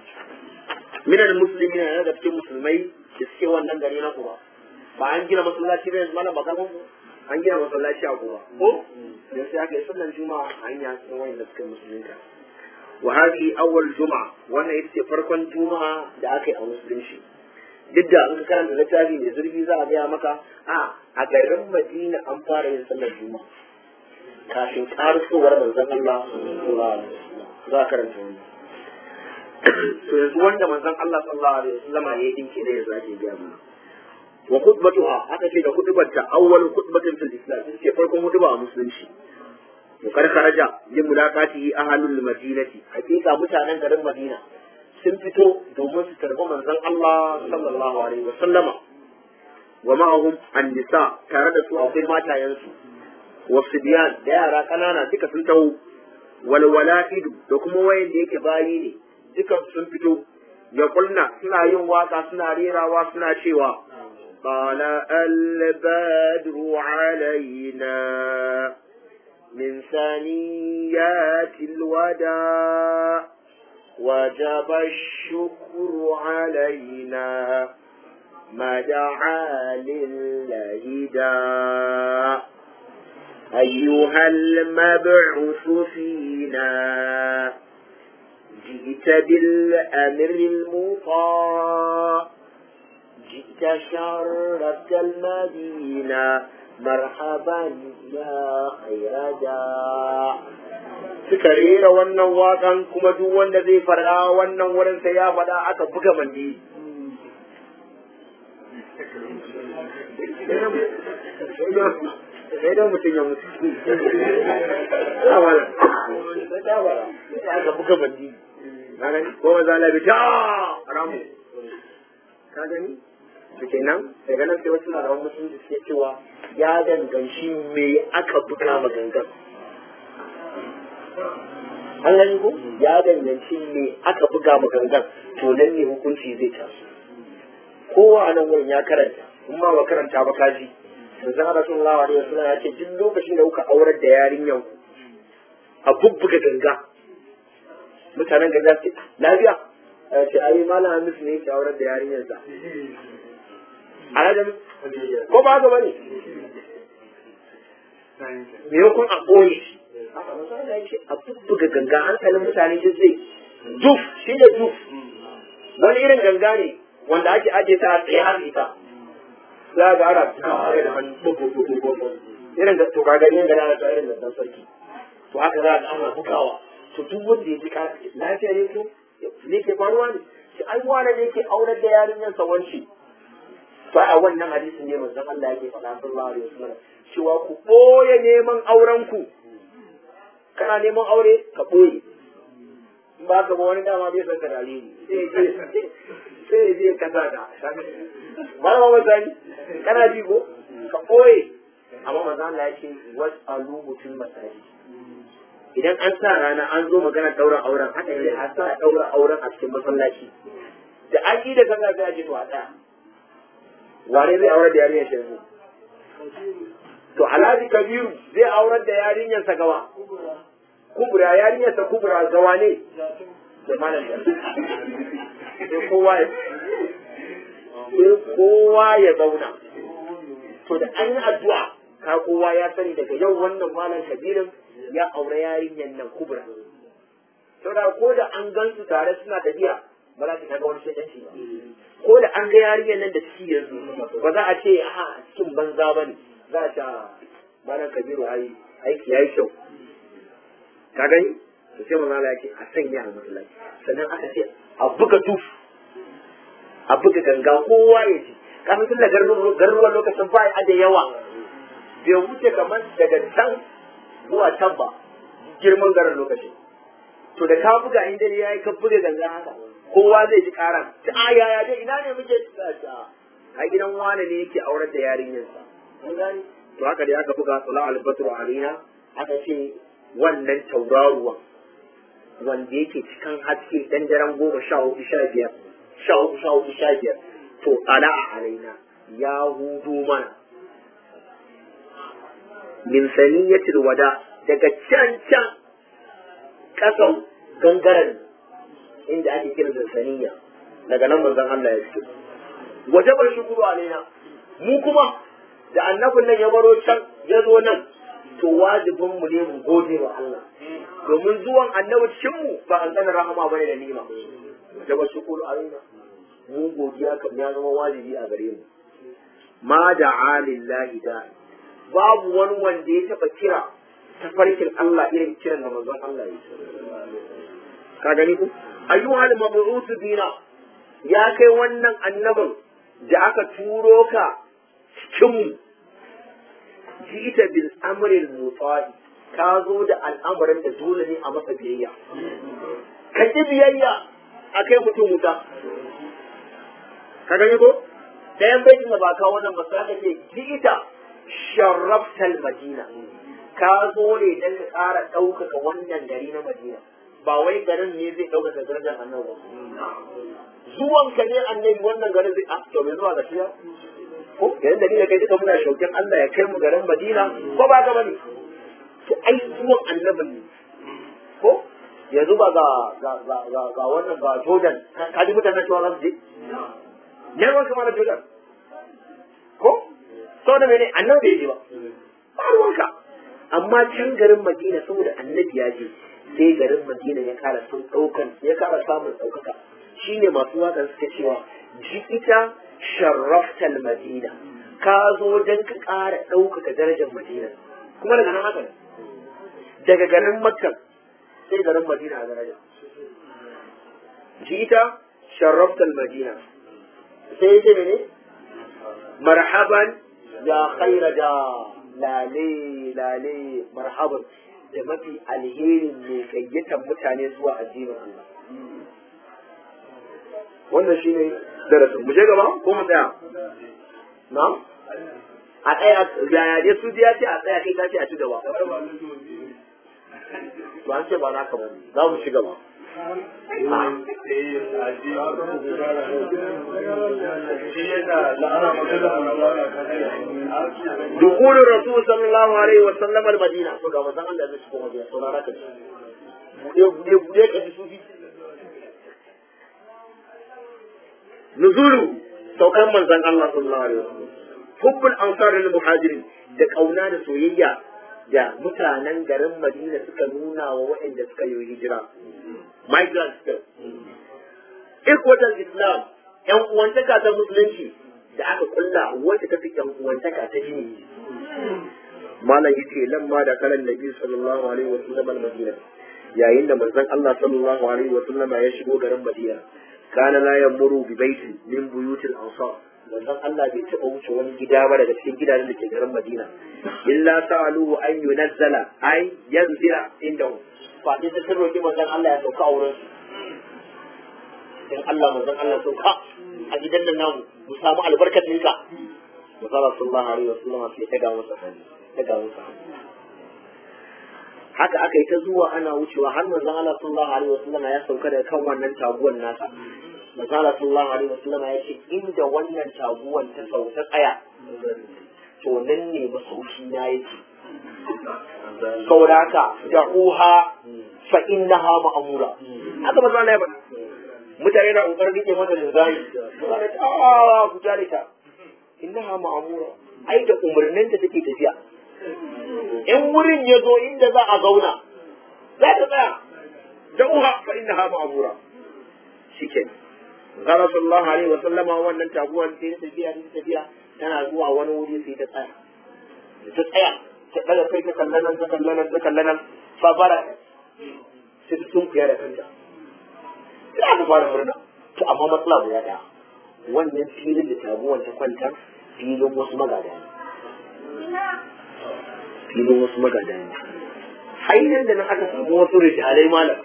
minal muslimin ne da cikin musulmai da suke wannan gari na Kuba ba an gina masallaci ne mana ba kan an gina masallaci a Kuba ko dan sai aka yi sallar juma'a a hanya cikin wa'inda suke musulunta wa hadhihi awwal juma'a wannan ita ce farkon juma'a da aka yi a musulunci duk da an karanta littafi mai zurfi za a gaya maka a a garin madina an fara yin sallar juma'a kafin karusowar manzon Allah sallallahu alaihi wasallam za a karanta wannan to yanzu wanda manzon Allah sallallahu alaihi wasallam ya yi dinki da yanzu ake gaya mana wa khutbatuha aka ce da khutbarta awwal khutbatin fil islam ita ce farkon khutba a musulunci to kar kharaja li mulaqatihi ahlul madinati hakika mutanen garin madina sun fito domin su tarbi manzon Allah sallallahu alaihi wa sallama wa ma'ahum an-nisa tare da su akwai matayensu wa sibyan da yara kanana duka sun taho wal wala'idu da kuma wayan da yake bayi ne duka sun fito ya kulna suna yin waka suna rerawa suna cewa قال البدر علينا من ثنيات الوداع وجب الشكر علينا ما دعا لله داع أيها المبعوث فينا جئت بالأمر المطاع جئت شرفت المدينة مرحبا يا خير داع suka rera wannan wakan kuma duk wanda zai faɗa wannan wurin sai ya faɗa aka buga mandi sai da mutum ya mutu ya wala sai ya wala sai aka buga mandi ka gani ko maza labi ta ramu ka gani su kenan daga nan sai wasu larawan musulunci suke cewa ya danganci me aka buga ma gangan an gani ko ya danganci me aka buga ma gangan to nan ne hukunci zai taso kowa a nan wurin ya karanta in ma ba karanta ba kaji manzon Allah sallallahu alaihi wasallam ya ce duk lokacin da kuka aurar da yarinyan ku a bubbuga ganga mutanen ganga ce lafiya ya ce ai malam Hamis ne yake aurar da yarinyarsa alhaji ko ba ga bane me yakun a ɓoye shi a bubbuga ganga hankalin mutane duk zai duf shi ne duf wani irin ganga ne wanda ake aje ta a tsaye har ita za ga ana kare da hannu irin da to ka gani yin gana ta irin da dan sarki to haka za ga ana bugawa to duk wanda ya ji ka lafiya ne ko ne ke faruwa ne shi ai wani ne ke aurar da yarinyar sa wanci to a wannan hadisin ne manzon Allah yake faɗa sallallahu alaihi wasallam cewa ku boye neman auren ku kana neman aure ka boye in ba ka ba wani dama bai san ka dalili sai ya je kasa da malama mazani kana ji ko ka koye amma manzo Allah ya ce wasalu mutum masaji idan an sa rana an zo magana daura auren haka ne a sa daura auren a cikin masallaci da aki da kaza sai a ce to a tsaya wane zai aurar da yarinyar shi yanzu to alhaji kabiru zai aurar da yarinyar sa gawa kubura yarinyar sa kubura gawa ne da malam da sai kowa ya sai kowa ya zauna to da an yi addu'a ka kowa ya sani daga yau wannan malam kabirin ya aure yarinyar nan kubra saboda ko da an gan su tare suna tafiya ba za su kaga wani shaidanci ba ko da an ga yarinyar nan da ciki yanzu ba za a ce a cikin banza ba ne za a ce malam kabiru ai aiki ya yi kyau ka gani to sai manzo Allah ya ce a sanya a masallaci sannan aka ce a buga tuf a buga ganga kowa ya ji kafin tun da garuruwan lokacin ba a da yawa bai wuce kamar daga can zuwa can ba girman garin lokacin to da ka buga in dare yayi ka buga ganga haka kowa zai ji karan ta a yaya dai ina ne muke ta a gidan wane ne yake aurar da yarinyarsa mun gani to haka dai aka buga sala al-batru alina aka ce wannan tauraruwan wanda yake cikin haske dan daren goma sha hudu sha biyar sha hudu sha hudu sha biyar to ala alaina ya hudu mana min saniyatil wada daga can can kasan gangaren inda ake kira da saniya daga nan manzon Allah ya fito wajabar shukuru alaina mu kuma da annabin nan ya baro can ya zo nan to wajibin mu ne mu gode wa Allah domin zuwan annabi cikin mu ba an tsana rahama bane da nima wajabar shukuru alaina mu godiya kam ya zama wajibi a gare mu ma da alillahi da babu wani wanda ya taba kira ta farkin Allah irin kiran da manzon Allah ya ka gani ku ayyuhal mab'uth bina ya kai wannan annabin da aka turo ka cikin mu jita bil amril mutadi ka zo da al'amarin da dole ne a masa biyayya ka ki biyayya a kai mutum wuta ka gani ko ɗayan baitin da ba ka wannan ba sai ka ce jita sharraftal madina ka zo ne don ka ƙara ɗaukaka wannan gari na madina ba wai garin ne zai ɗaukaka darajar annabi zuwan ka ne annabi wannan garin zai a to mai zuwa ga shiya ko yayin da ni da kai duka muna shaukin Allah ya kai mu garin Madina ko ba ga bane to ai zuwan annabin ne ko yanzu ba ga ga ga ga, ga wannan ga Jordan ka ji mutanen cewa za su je ne ruwan kama da Jordan ko saboda mene annabi bai je ba ba ruwanka amma can garin Madina saboda annabi ya je sai garin Madina ya kara sun daukan ya kara samun daukaka shine masu waƙar suka cewa ji ita sharraftal Madina ka zo don ka ƙara ɗaukaka darajar Madina kuma daga nan haka ne daga garin Makka sai garin Madina a daraja ji ita sharraftal Madina sai ya ce mene marhaban ya khaira da lale lale marhaban da mafi alherin mai gayyatar mutane zuwa addinin Allah wannan shine darasin mu je gaba ko mu tsaya na a tsaya yaya dai su ya ce a tsaya kai ta ce a ci gaba ba an ce ba naka ba za mu ci gaba دخول الرسول صلى الله عليه وسلم المدينة فقال ما زال الله يسكن مدينة صلى الله عليه وسلم نزول saukan manzon Allah sallallahu alaihi wasallam hubbul ansar lil muhajirin da kauna da soyayya da mutanen garin Madina suka nuna wa waɗanda suka yi hijira migrants din ikwatal islam yan uwantaka ta musulunci da aka kulla wacce ta fi yan uwantaka ta jini malam yace lamma da kalan nabi sallallahu alaihi wasallam al-madina yayin da manzon Allah sallallahu alaihi wasallam ya shigo garin Madina kana la yamuru bi baiti min buyutil ansar manzon Allah bai taɓa wuce wani gida ba daga cikin gidajen da ke garin Madina illa sa'aluhu an yunazzala ay yanzila indahu fa dai sun roki manzon Allah ya sauka a wurin su dan Allah manzon Allah sauka a gidan nan namu mu samu albarkacin ka manzon sallallahu alaihi wasallam sai ta ga masa hannu ta ga masa haka aka yi ta zuwa ana wucewa har manzon Allah sallallahu alaihi wasallam ya sauka daga kan wannan taguwan nasa manzon Allah sallallahu alaihi wasallam ya ce inda wannan taguwan ta sauka tsaya to nan ne masauki na yake saboda haka da uha fa innaha ma'mura haka manzon Allah ya faɗa mutane na kokarin rike mata linzami suna da ta ku jare ta innaha ma'mura ai da umarnin ta take tafiya in wurin ya zo inda za a zauna za ta tsaya da'uha fa innaha ma'mura shikenan Zara sallallahu alaihi wa sallama wannan taguwar sai ta tafiya ta tafiya tana zuwa wani wuri sai ta tsaya ta tsaya ta daga kai ta kallanan ta kallanan ta kallanan fa bara sai ta tunkuya da kanta sai aka fara murna to amma matsala guda ɗaya wannan filin da taguwar ta kwanta filin wasu magada ne filin wasu magada ne hanyar da nan aka samu wasu rijalai malam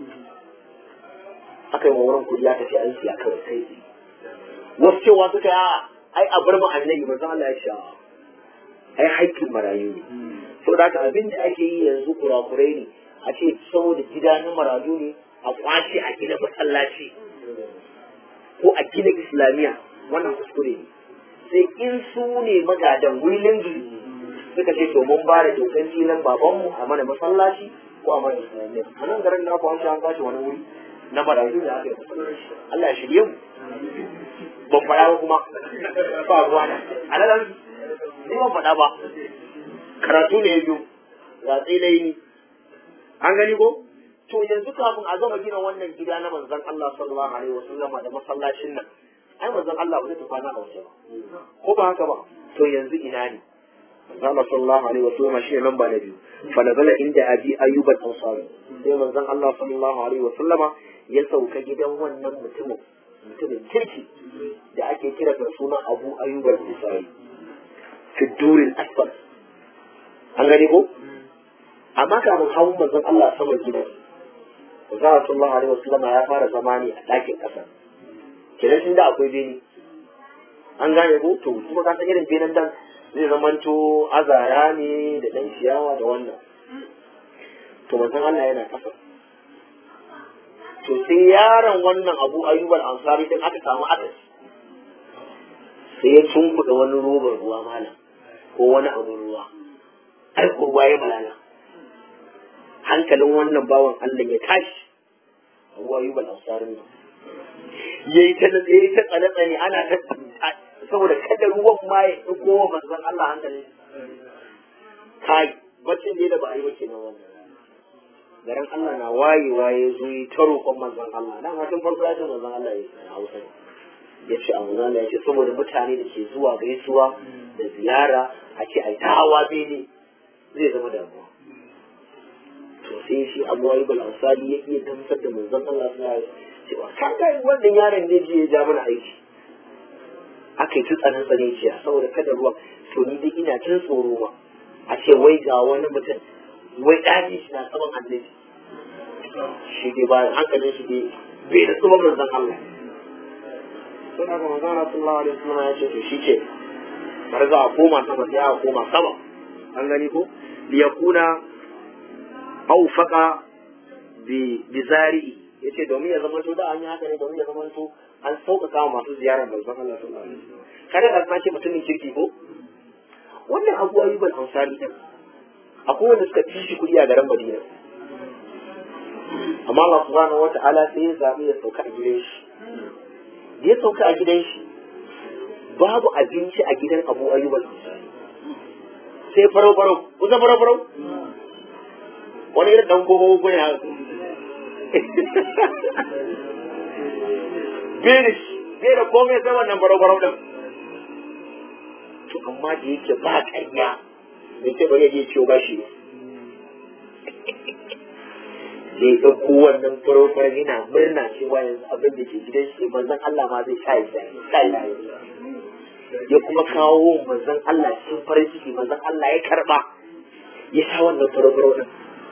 aka yi wurin kudi aka ce an siya kawai sai wasu cewa suka yi ai a bar mu annabi manzo Allah ya ce ai haƙƙin marayu ne saboda haka abin da ake yi yanzu kurakurai ne a ce saboda gida na marayu ne a kwace a gina masallaci ko a gina islamiyya wannan kuskure ne sai in su ne magadan wilin suka ce to mun ba da dokan filin babanmu a mana masallaci ko a mana islamiyya a nan garin na kwanci an kwace wani wuri na marayu da aka yi Allah ya shirye mu ban faɗa ba kuma ba ruwa na a nan ni ban faɗa ba karatu ne ya biyu ratsi na yi an gani ko to yanzu kafin a gama gina wannan gida na manzon Allah sallallahu alaihi wasallama da masallacin nan ai manzon Allah ba zai tafi na waje ba ko ba haka ba to yanzu ina ne manzon Allah sallallahu alaihi wasallama shi ne lamba na biyu fa nazala inda abi ayyub al-ansari sai manzon Allah sallallahu alaihi wasallama ya sauka gidan wannan mutumin mutumin kirki da ake kira da suna Abu Ayyub al-Ansari fi duril asfal an gani ko amma kafin hawan manzon Allah sama gidan Zara sallallahu alaihi wasallam ya fara zama ne a ɗakin ƙasa. Kenan tun da akwai bene. An gane ko to kuma ka san irin benen dan zai zamanto azara ne da ɗan ciyawa da wannan. To manzon Allah yana ƙasa. To sai yaron wannan Abu Ayyub al-Ansari din aka samu akasi. Sai ya tunkuɗa wani robar ruwa malam ko wani abu ruwa. Ai ko ruwa ya malala. hankalin wannan bawan Allah ya tashi Abu Ayyub al-Ansari ne yayi ta yayi ta tsane tsane ana ta saboda kada ruwan ma ya dauko wa manzon Allah hankali kai bacin da ba a yi wace na wannan garin Allah na waye waye zo yi ta roƙon manzon Allah dan hakan farko ya ce manzon Allah ya Hausa ya ce a manzon Allah ya ce saboda mutane da ke zuwa gaisuwa da ziyara a ce ai ta hawa bene zai zama damuwa to sai shi abu ayyub al-ansari ya iya gamsar da manzon Allah sallallahu alaihi wasallam cewa ka ga wannan yaron ne je ya ja mana aiki aka yi tsanan tsane ciya saboda kada ruwa to ni dai ina tun tsoro ma a ce wai ga wani mutum wai daji shi na saman annabi shi dai ba hankalin shi dai bai da tsohon manzon Allah sai aka manzon Allah sallallahu alaihi wasallam ya ce to shi ce bari za a koma sama sai a koma sama an gani ko liyakuna aufaka bi zari'i yace domin ya zama da an yi haka ne domin ya zama an sauƙaƙa wa masu ziyarar manzon Allah sallallahu alaihi wasallam kada ka sace mutumin kirki ko wannan abu ayyuban ansari din akwai wanda suka ci shi kuɗi a garin Madina amma Allah subhanahu wata'ala sai ya zabi ya sauka a gidan shi da ya sauka a gidan shi babu abinci a gidan Abu Ayyub al-Ansari sai farau farau kusa farau farau wani irin dan gogo gogo ya Benish, bai da komai sai wannan barau-barau ɗin. To, amma da yake ba ƙarya, bai ce bari ya je ciwo bashi ba. Da ya ɗauko wannan farau-farau yana murna cewa yanzu abin da ke gidan shi manzon Allah ma zai sha ya ya kuma kawo manzon Allah cikin farin ciki manzon Allah ya karɓa ya sha wannan farau-farau ɗin.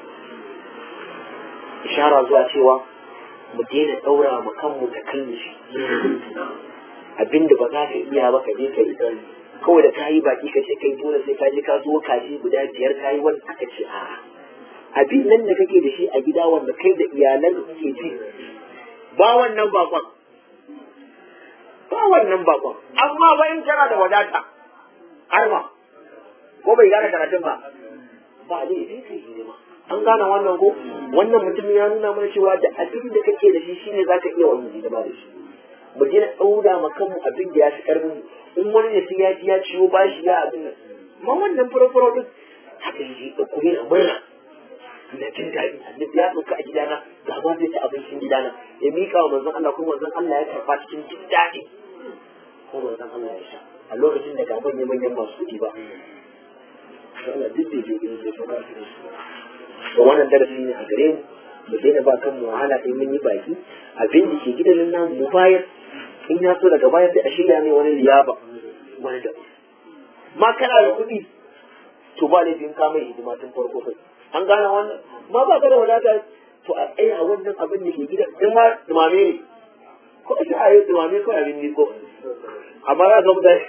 Ishara zuwa cewa mu daina ɗaura ma kanmu da kalli shi abinda ba za ka iya ba ka je ka yi kawai da ka yi baki ka ce kai dole sai ka je ka zo kaji guda biyar ka yi wanda aka ce a abin nan da kake da shi a gida wanda kai da iyalan da kuke ci ba wannan bakon ba wannan bakon amma ba in kana da wadata arma ko bai gane karatun ba ba ne sai kai hidima an gane wannan ko wannan mutum ya nuna mana cewa da abin da kake da shi shine zaka iya wannan hidima da shi mu je ɗaura ma kanmu abin da ya fi ƙarfin in wani ne sai ya ji ya ciwo bashi ya abin nan ma wannan furo-furo din haka yi da kuma na murna ina jin daɗi annabi ya sauka a gidana ga ma zai ci abincin gidana ya miƙa wa manzon Allah kuma manzon Allah ya karɓa cikin jin daɗi ko manzon Allah ya sha a lokacin da ga manyan manyan masu kuɗi ba Allah duk da je gurin zai sauka su da su to wannan darasi ne a gare mu mu daina ba kanmu wahala sai mun yi baki abin da ke gidan nan mu bayar in ya so daga baya sai a shirya ne wani liyaba wani da ma kana da kuɗi to ba laifin ka mai hidima tun farko kai an gane wannan ma ba ka da wadata to a tsaya a wannan abin da ke gidan in ma dumame ne ko sai a yi dumame ko abin ne ko amma za ga mutane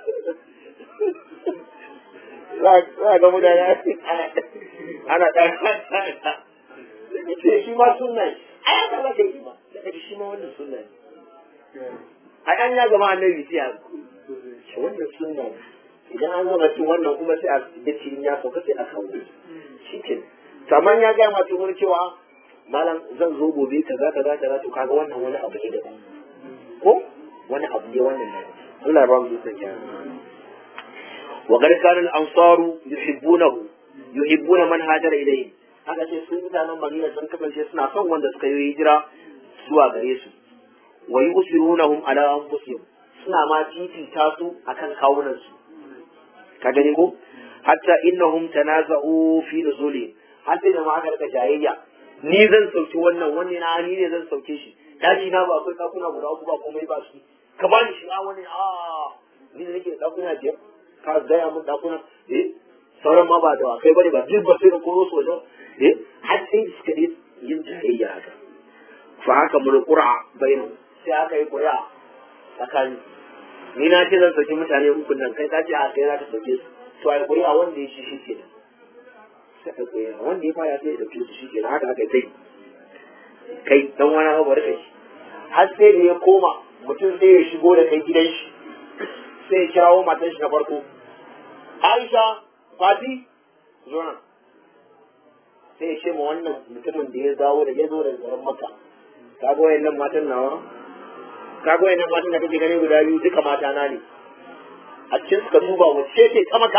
za ga mutane ana ɗan ce shi ma sunna ne ai aka za ka yi ma daga shi ma wannan sunna ne ai an ya gama annabi sai a ce wannan sunna ne idan an gama cin wannan kuma sai a dace in ya sauka sai a kawo shi ke kamar ya gaya masu wani cewa malam zan zo gobe kaza kaza kaza to kaga wannan wani abu ne daban ko wani abu ne wannan ne Allah ya ba mu zuciya kyara wa qad kana al-ansaru yuhibbunahu yuhibbuna man hajara ilayhi haka ce sun mutanen Madina sun kasance suna son wanda suka yi hijira zuwa gare su wa yusirunahum ala anfusihim suna ma titita su akan kawunan su ka gani ko hatta innahum tanaza'u fi nuzuli har sai da ma aka rika jayayya ni zan sauki wannan wani na ni ne zan sauke shi daji na ba akwai dakuna guda uku ba komai ba shi ka bani shi a wani a ni ne nake da dakuna biyar ka gaya mun dakuna eh sauran ma ba da kai bane ba duk ba sai da koro su wajen eh har sai suka yi yin jayayya haka fa haka mun qur'a bainu sai aka yi qur'a tsakani ni na ce zan sauki mutane uku nan kai ka ce a kai za ka sauke su to ai qur'a wanda ya shi shi kenan sai ka qur'a wanda ya fara sai ya dauke su shi kenan haka aka kai kai dan wani ba barka shi har sai da ya koma mutum sai ya shigo da kai gidan shi sai ya kirawo matan shi na farko Aisha Fati zo nan sai ya ce ma wannan mutumin da ya dawo da ya zo daga garin Makka ka ga wayannan matan nawa ka ga wayannan matan da kake gani guda biyu duka mata na ne a cikin suka duba wacce ce ta maka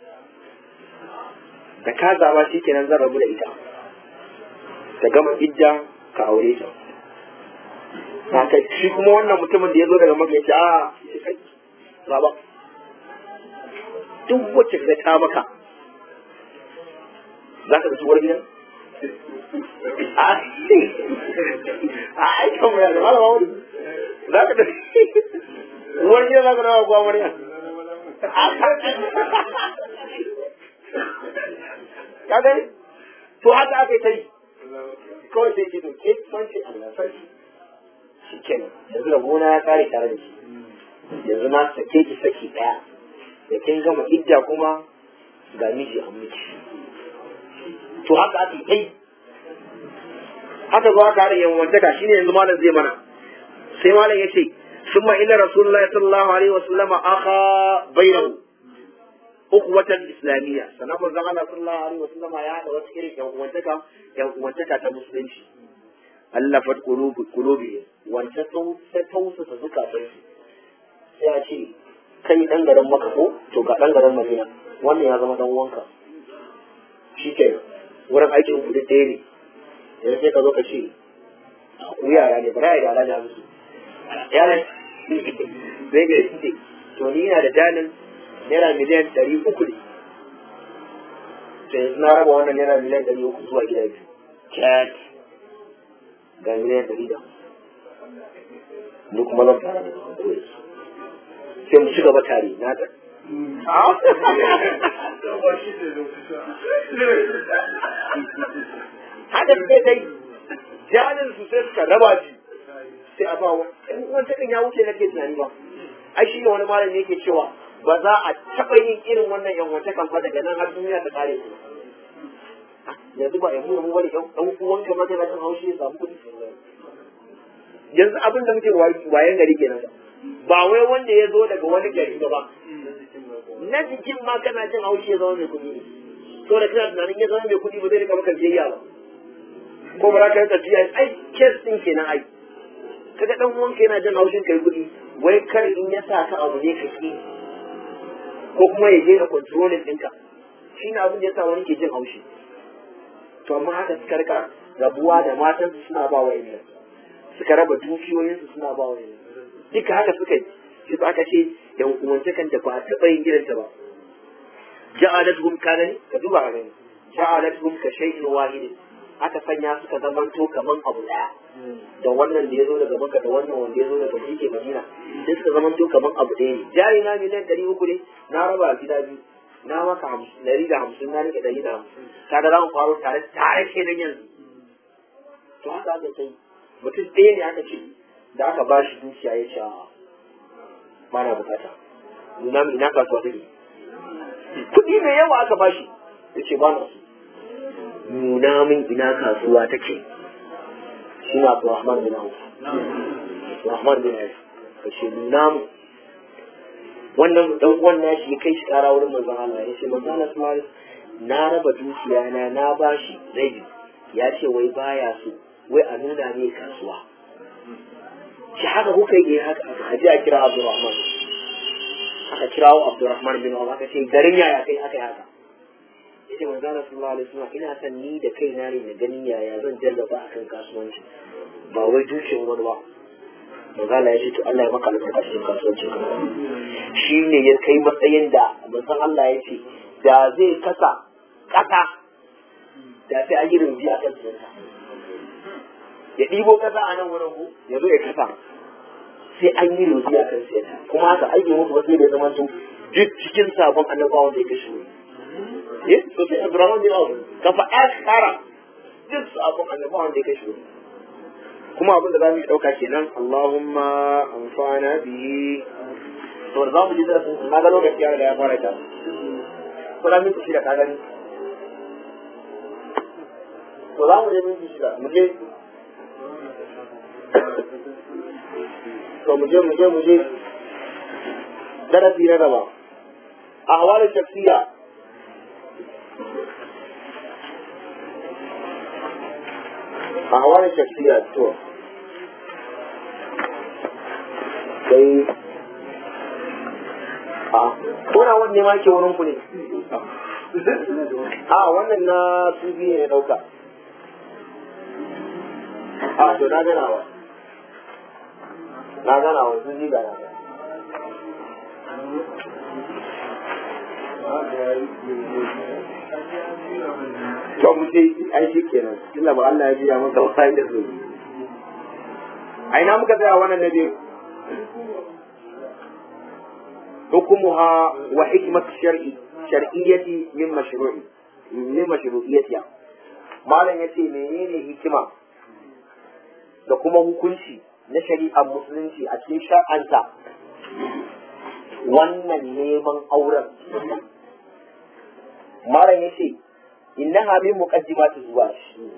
da ka zaba shi kenan zan rabu da ita ta gama idda ka aure ta haka shi kuma wannan mutumin da ya zo daga Makka ya ce a kai baba duk wacce ka ta maka za ka ga uwar gidan a aikin mu da malama wuri za ka da uwar gidan za ka dawa kuwa murya ka gani to haka aka yi ta yi kawai sai ce to ke sanci Allah sarki shi kenan yanzu da gona ya kare tare da shi yanzu na sake ki saki daya da kin gama idda kuma ga miji a miki to haka ake kai haka zo aka harin yanwantaka shine yanzu malam zai mana sai malam yace summa illa rasulullahi sallallahu alaihi wa sallama akha bainahu ukwatan islamiyya sanan manzon Allah sallallahu alaihi wa sallama ya hada wata irin yanwantaka yanwantaka ta musulunci allafat qulubi qulubi wanda ta tausasa zukatansu sai a ce kai dan garin maka ko to ga dan garin madina wannan ya zama dan wanka shi ke wurin aikin ku ɗaya ne yanzu sai ka zo ka ce ku yara ne bara ya da musu yara zai ga shi to ni ina da dalin naira miliyan ɗari uku ne to yanzu na raba wannan naira miliyan ɗari uku zuwa gida biyu cat ga miliyan ɗari da ni kuma zan fara da sai mu ci gaba tare na da haka sai dai jalin su sai suka raba shi sai a ba wani wani takin ya wuce nake tunani ba ai shi ne wani malami yake cewa ba za a taɓa yin irin wannan yan wata kan fa daga nan har duniya ta kare su yanzu ba yanzu mu wani ɗan uwanka ma kana jin haushi ya samu kuɗi yanzu abin da muke wayan gari kenan ba wai wanda ya zo daga wani gari ba ba na jikin ma kana jin haushi ya zama mai kuɗi ne to da kana tunanin ya zama mai kuɗi ba zai rika maka biyayya ba ko ba za ka rika biya ai kes din kenan ai kaga dan uwanka yana jin haushin kai kuɗi wai kar in ya sa ka abu ne ka ki ko kuma ya je ka controlling ɗinka shi ne abin da ya sa wani ke jin haushi to amma haka suka rika rabuwa da matan su suna ba wa'annan suka raba dukiyoyinsu suna ba wa'annan duka haka suka yi shi ba aka ce yan uwantakan da ba a taɓa yin gidanta ba ja'alathum kana ne ka duba ka gani ja'alathum ka shay'in wahidin aka sanya suka zamanto kaman abu daya da wannan da ya zo daga maka da wannan wanda ya zo daga shi ke madina sai suka zamanto kaman abu ɗaya ne jari na miliyan ɗari uku ne na raba gida biyu na maka hamsin ɗari da hamsin na rike ɗari da hamsin kaga za mu faro tare tare ke nan yanzu to haka aka kai mutum ɗaya ne aka ce da aka ba shi dukiya ya ce ba na bukata nuna min ina kasuwa take kuɗi mai yawa aka ba shi ya ce ba na so nuna min ina kasuwa take shi na Abdurrahman bin Auf Abdurrahman bin Auf ka ce nuna min wannan dan uwan nashi ya kai shi kara wurin manzon Allah ya ce manzon Allah sallallahu alaihi na raba dukiya na na bashi rabi ya ce wai baya so wai a nuna ne kasuwa shi haka kuka yi haka a ji a kira Abdurrahman aka kirawo Abdurrahman bin Auf aka ce garin yaya kai aka yi haka yace manzo Allah sallallahu alaihi wasallam ina son ni da kaina ne na ganin yaya zan jarraba akan kasuwanci ba wai dukiyar wani ba manzo Allah ya ce to Allah ya maka albarka cikin kasuwancin ka shi ne ya kai matsayin da manzo Allah ya ce da zai kasa kasa da sai an yi rubi a kan sa ya ɗibo kasa a nan wurin ku ya zo ya kasa sai an yi rubi a kan sa kuma haka aiki musu wasu ne zaman su duk cikin sabon annabawan da ya kashe ne eh to sai Abdurrahman bin Auf ka faɗa kara duk sabon annabawan da ya kashe ne kuma abin da za mu ɗauka kenan Allahumma amfana bihi to da za mu ji da sun na ga lokaci ya riga ya fara ta kuma minti shida ka gani to za mu je minti shida mu je to mu je mu je mu je darasi na gaba a hawalin shaksiya a hawalin shaksiya to sai a kuna wanne ma ke wurin ku ne a wannan na tv ne dauka a to na gana wa na gana wa tv ga na to mu ce ai shi kenan tunda ba Allah ya biya maka wani da su ai na muka tsaya wannan na biyu حكمها وحكمة الشرع شرعية من مشروع من مشروعيتها malam ya ce menene hikima da kuma hukunci na shari'ar musulunci a cikin shar'anta wannan neman auren malam ya ce innaha min muqaddimati zuwa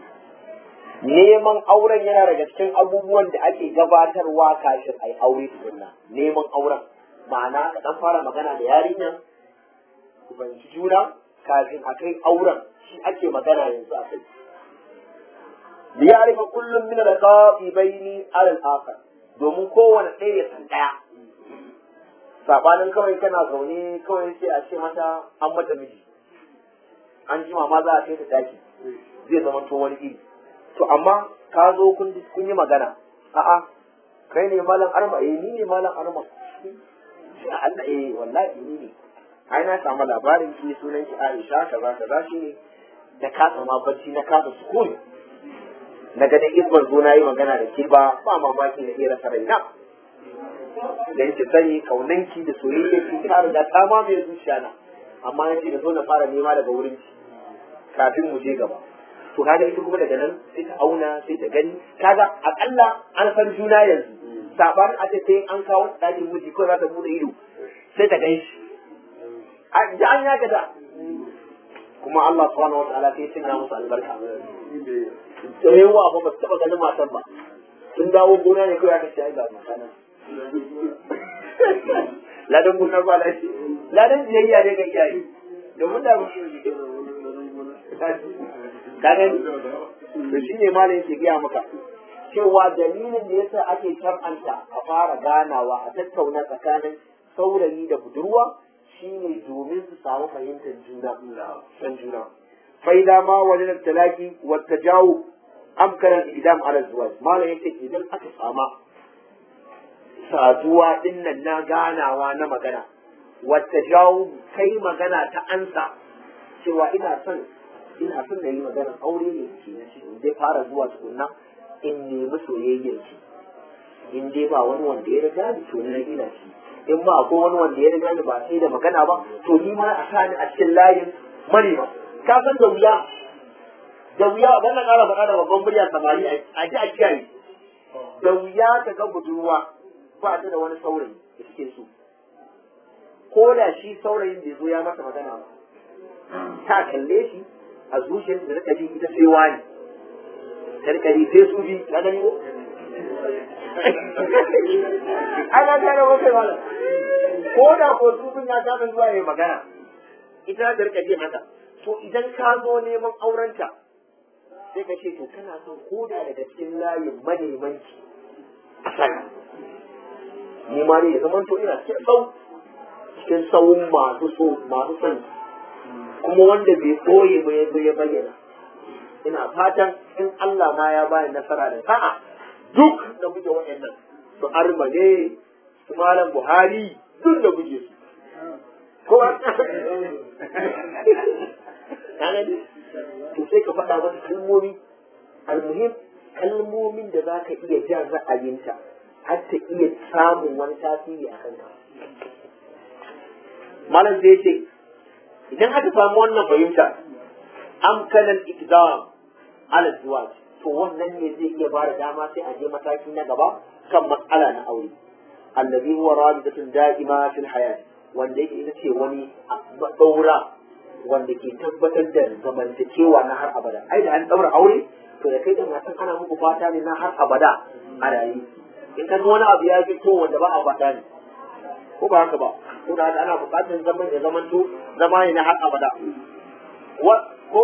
neman auren yana daga cikin abubuwan da ake gabatarwa kafin ai aure tukunna neman auren ma'ana ka dan fara magana da yarinya ku fahimci juna kafin a kai auren shi ake magana yanzu a kai liyarifa kullum min al-qafi baini ala al-akhar domin kowane ɗaya ya san ɗaya sabanin kawai kana zaune kawai sai a ce mata an mata miji an jima ma za a kai ta daki zai zama to wani iri to amma ka zo kun yi magana a'a kai ne malam arma eh ni ne malam arma sai Allah eh wallahi ni ne ai na samu labarin ki sunan ki Aisha kaza kaza shi ne da kasa ma bacci na kasa sukuni na ga dai ibban zo na yi magana da ke ba ba mamaki na iya rasa raina da yake sani kaunanki da soyayya ki ta riga ta ma mai zuciya na amma yace da zo na fara nema daga wurin ki kafin mu je gaba to kaga ita kuma daga nan sai ta auna sai ta gani kaga akalla an san juna yanzu sabanin a ce sai an kawo ɗakin miji ko za ta bude ido sai ta gan shi a ji an yaka da kuma Allah subhanahu wa ta'ala sai cinna musu albarka da yawa ba ba su taɓa ganin matan ba sun dawo gona ne kawai aka ce ai ga mata nan ladan gona ba lashi ladan biyayya ne ga iyaye domin da ka gani to shine malam yake gaya maka cewa dalilin da yasa ake shar'anta a fara ganawa a tattauna tsakanin saurayi da budurwa shine domin su samu fahimtar juna san juna fa idza ma wajada talaqi wa tajawub amkana al-idam ala zawaj malam yace idan aka sama saduwa dinnan na ganawa na magana wa tajawub kai magana ta ansa cewa ina son ina son na yi magana aure ne ke na shi zai fara zuwa tukunna in nemi soyayyar ki in dai ba wani wanda ya riga ni to ni ina shi in ba akwai wani wanda ya riga ni ba sai da magana ba to ni ma a sa ni a cikin layin manema ka san da wuya da wuya dan na ƙara faɗa da babban murya samari a ji a kiyaye da wuya ka ga budurwa ba ta da wani saurayi da suke so ko da shi saurayin bai zo ya masa magana ba ta kalle shi a zuciyar da rika ji ita sai wani ta rika ji sai su bi ka gani ko ana gane ko kai malam ko da ko su bin ya ta zuwa yayi magana ita ta rika ji haka to idan ka zo neman aurenta sai ka ce to kana son ko da daga cikin layin manemanci a saka ni ma ne ya zama to ina cikin sau cikin sauun masu so masu son kuma wanda bai koye ba ya ya bayyana ina fatan in Allah ma ya bani nasara da sa'a duk da guje waɗannan su arma ne su malam Buhari duk da guje su ko gani to sai ka faɗa masa kalmomi almuhim kalmomin da za ka iya jan ra'ayinta har ta iya samun wani tasiri a kanka malam zai ce idan aka samu wannan fahimta amkanan ikdam ala zuwaj to wannan ne zai iya bada dama sai a je mataki na gaba kan matsala na aure allazi huwa rabitatun da'ima fil hayat wanda yake ita ce wani daura wanda ke tabbatar da zamantakewa na har abada ai da an daura aure to da kai da matan ana muku fata ne na har abada a rayu in ka wani abu ya fito wanda ba a fata ne ko ba haka ba ko da ana buƙatar zaman ya zamanto zama ne na har abada ko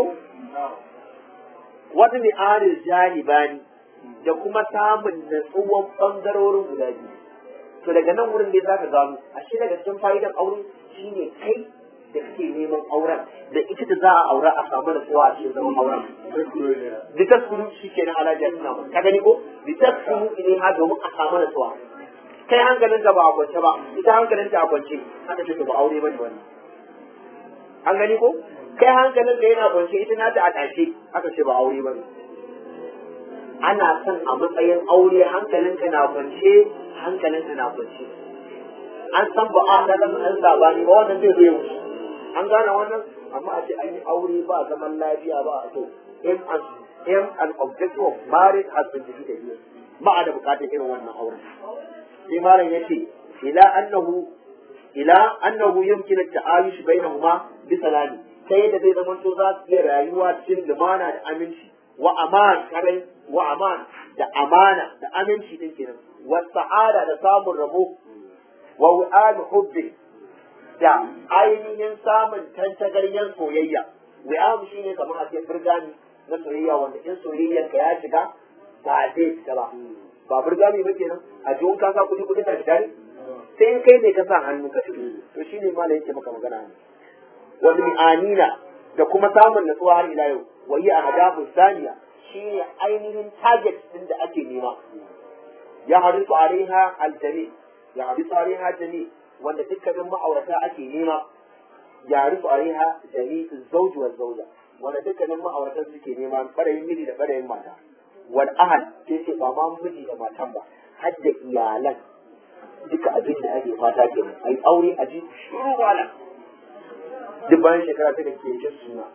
wata mai arin janibani da kuma samun natsuwan ɓangarorin guda biyu to daga nan wurin ne za ka gano a shi daga cikin fa'idan aure shine kai da kake neman auren da ita da za a aura a samu natsuwa a cikin zaman auren litaskunu shi ke na alajar suna ka gani ko litaskunu ne ha domin a samu natsuwa kai hankalin ka ba a kwance ba ita hankalin ta a kwance haka ce ba aure bane wannan an gani ko kai hankalin ka yana kwance ita nata a tashe haka ce ba aure bane ana son a matsayin aure hankalin ka na kwance hankalin ka na kwance an san ba a da an sabani ba wannan zai zo wuce an gane wannan amma a ce an yi aure ba zaman lafiya ba a to aim and aim and objective of marriage has been defeated ba a da bukatar irin wannan auren sai malam ya ce ila annahu ila annahu yumkin at-ta'ayush bainahuma bi salami sai yadda zai zama to za su iya rayuwa cikin lumana da aminci wa aman karai wa aman da amana da aminci din kenan wa sa'ada da samun rabo wa wa'ad hubbi da ainihin samun tantagaryen soyayya wa'ad shine kamar a ce burgani na soyayya wanda in soyayyar ka ya shiga ba zai fita ba ba burgami ba kenan a jiwon ka sa kuɗi kuɗi ka fita ne sai in kai ne ka sa hannu ka fito to shine ma yake maka magana ne wani anina da kuma samun natsuwa har ila yau wa yi a hadafin saniya shine ainihin target din da ake nema ya harisu alaiha aljami ya harisu alaiha jami wanda dukkanin ma'aurata ake nema ya harisu alaiha jami zauji wa zauja wanda dukkanin ma'auratan suke nema ɓarayin miji da ɓarayin mata wal ahal sai ce ba ma miji da matan ba har da iyalan duka abin da ake fata ke a yi aure a ji shuru wala duk bayan shekara ta da ke jin suna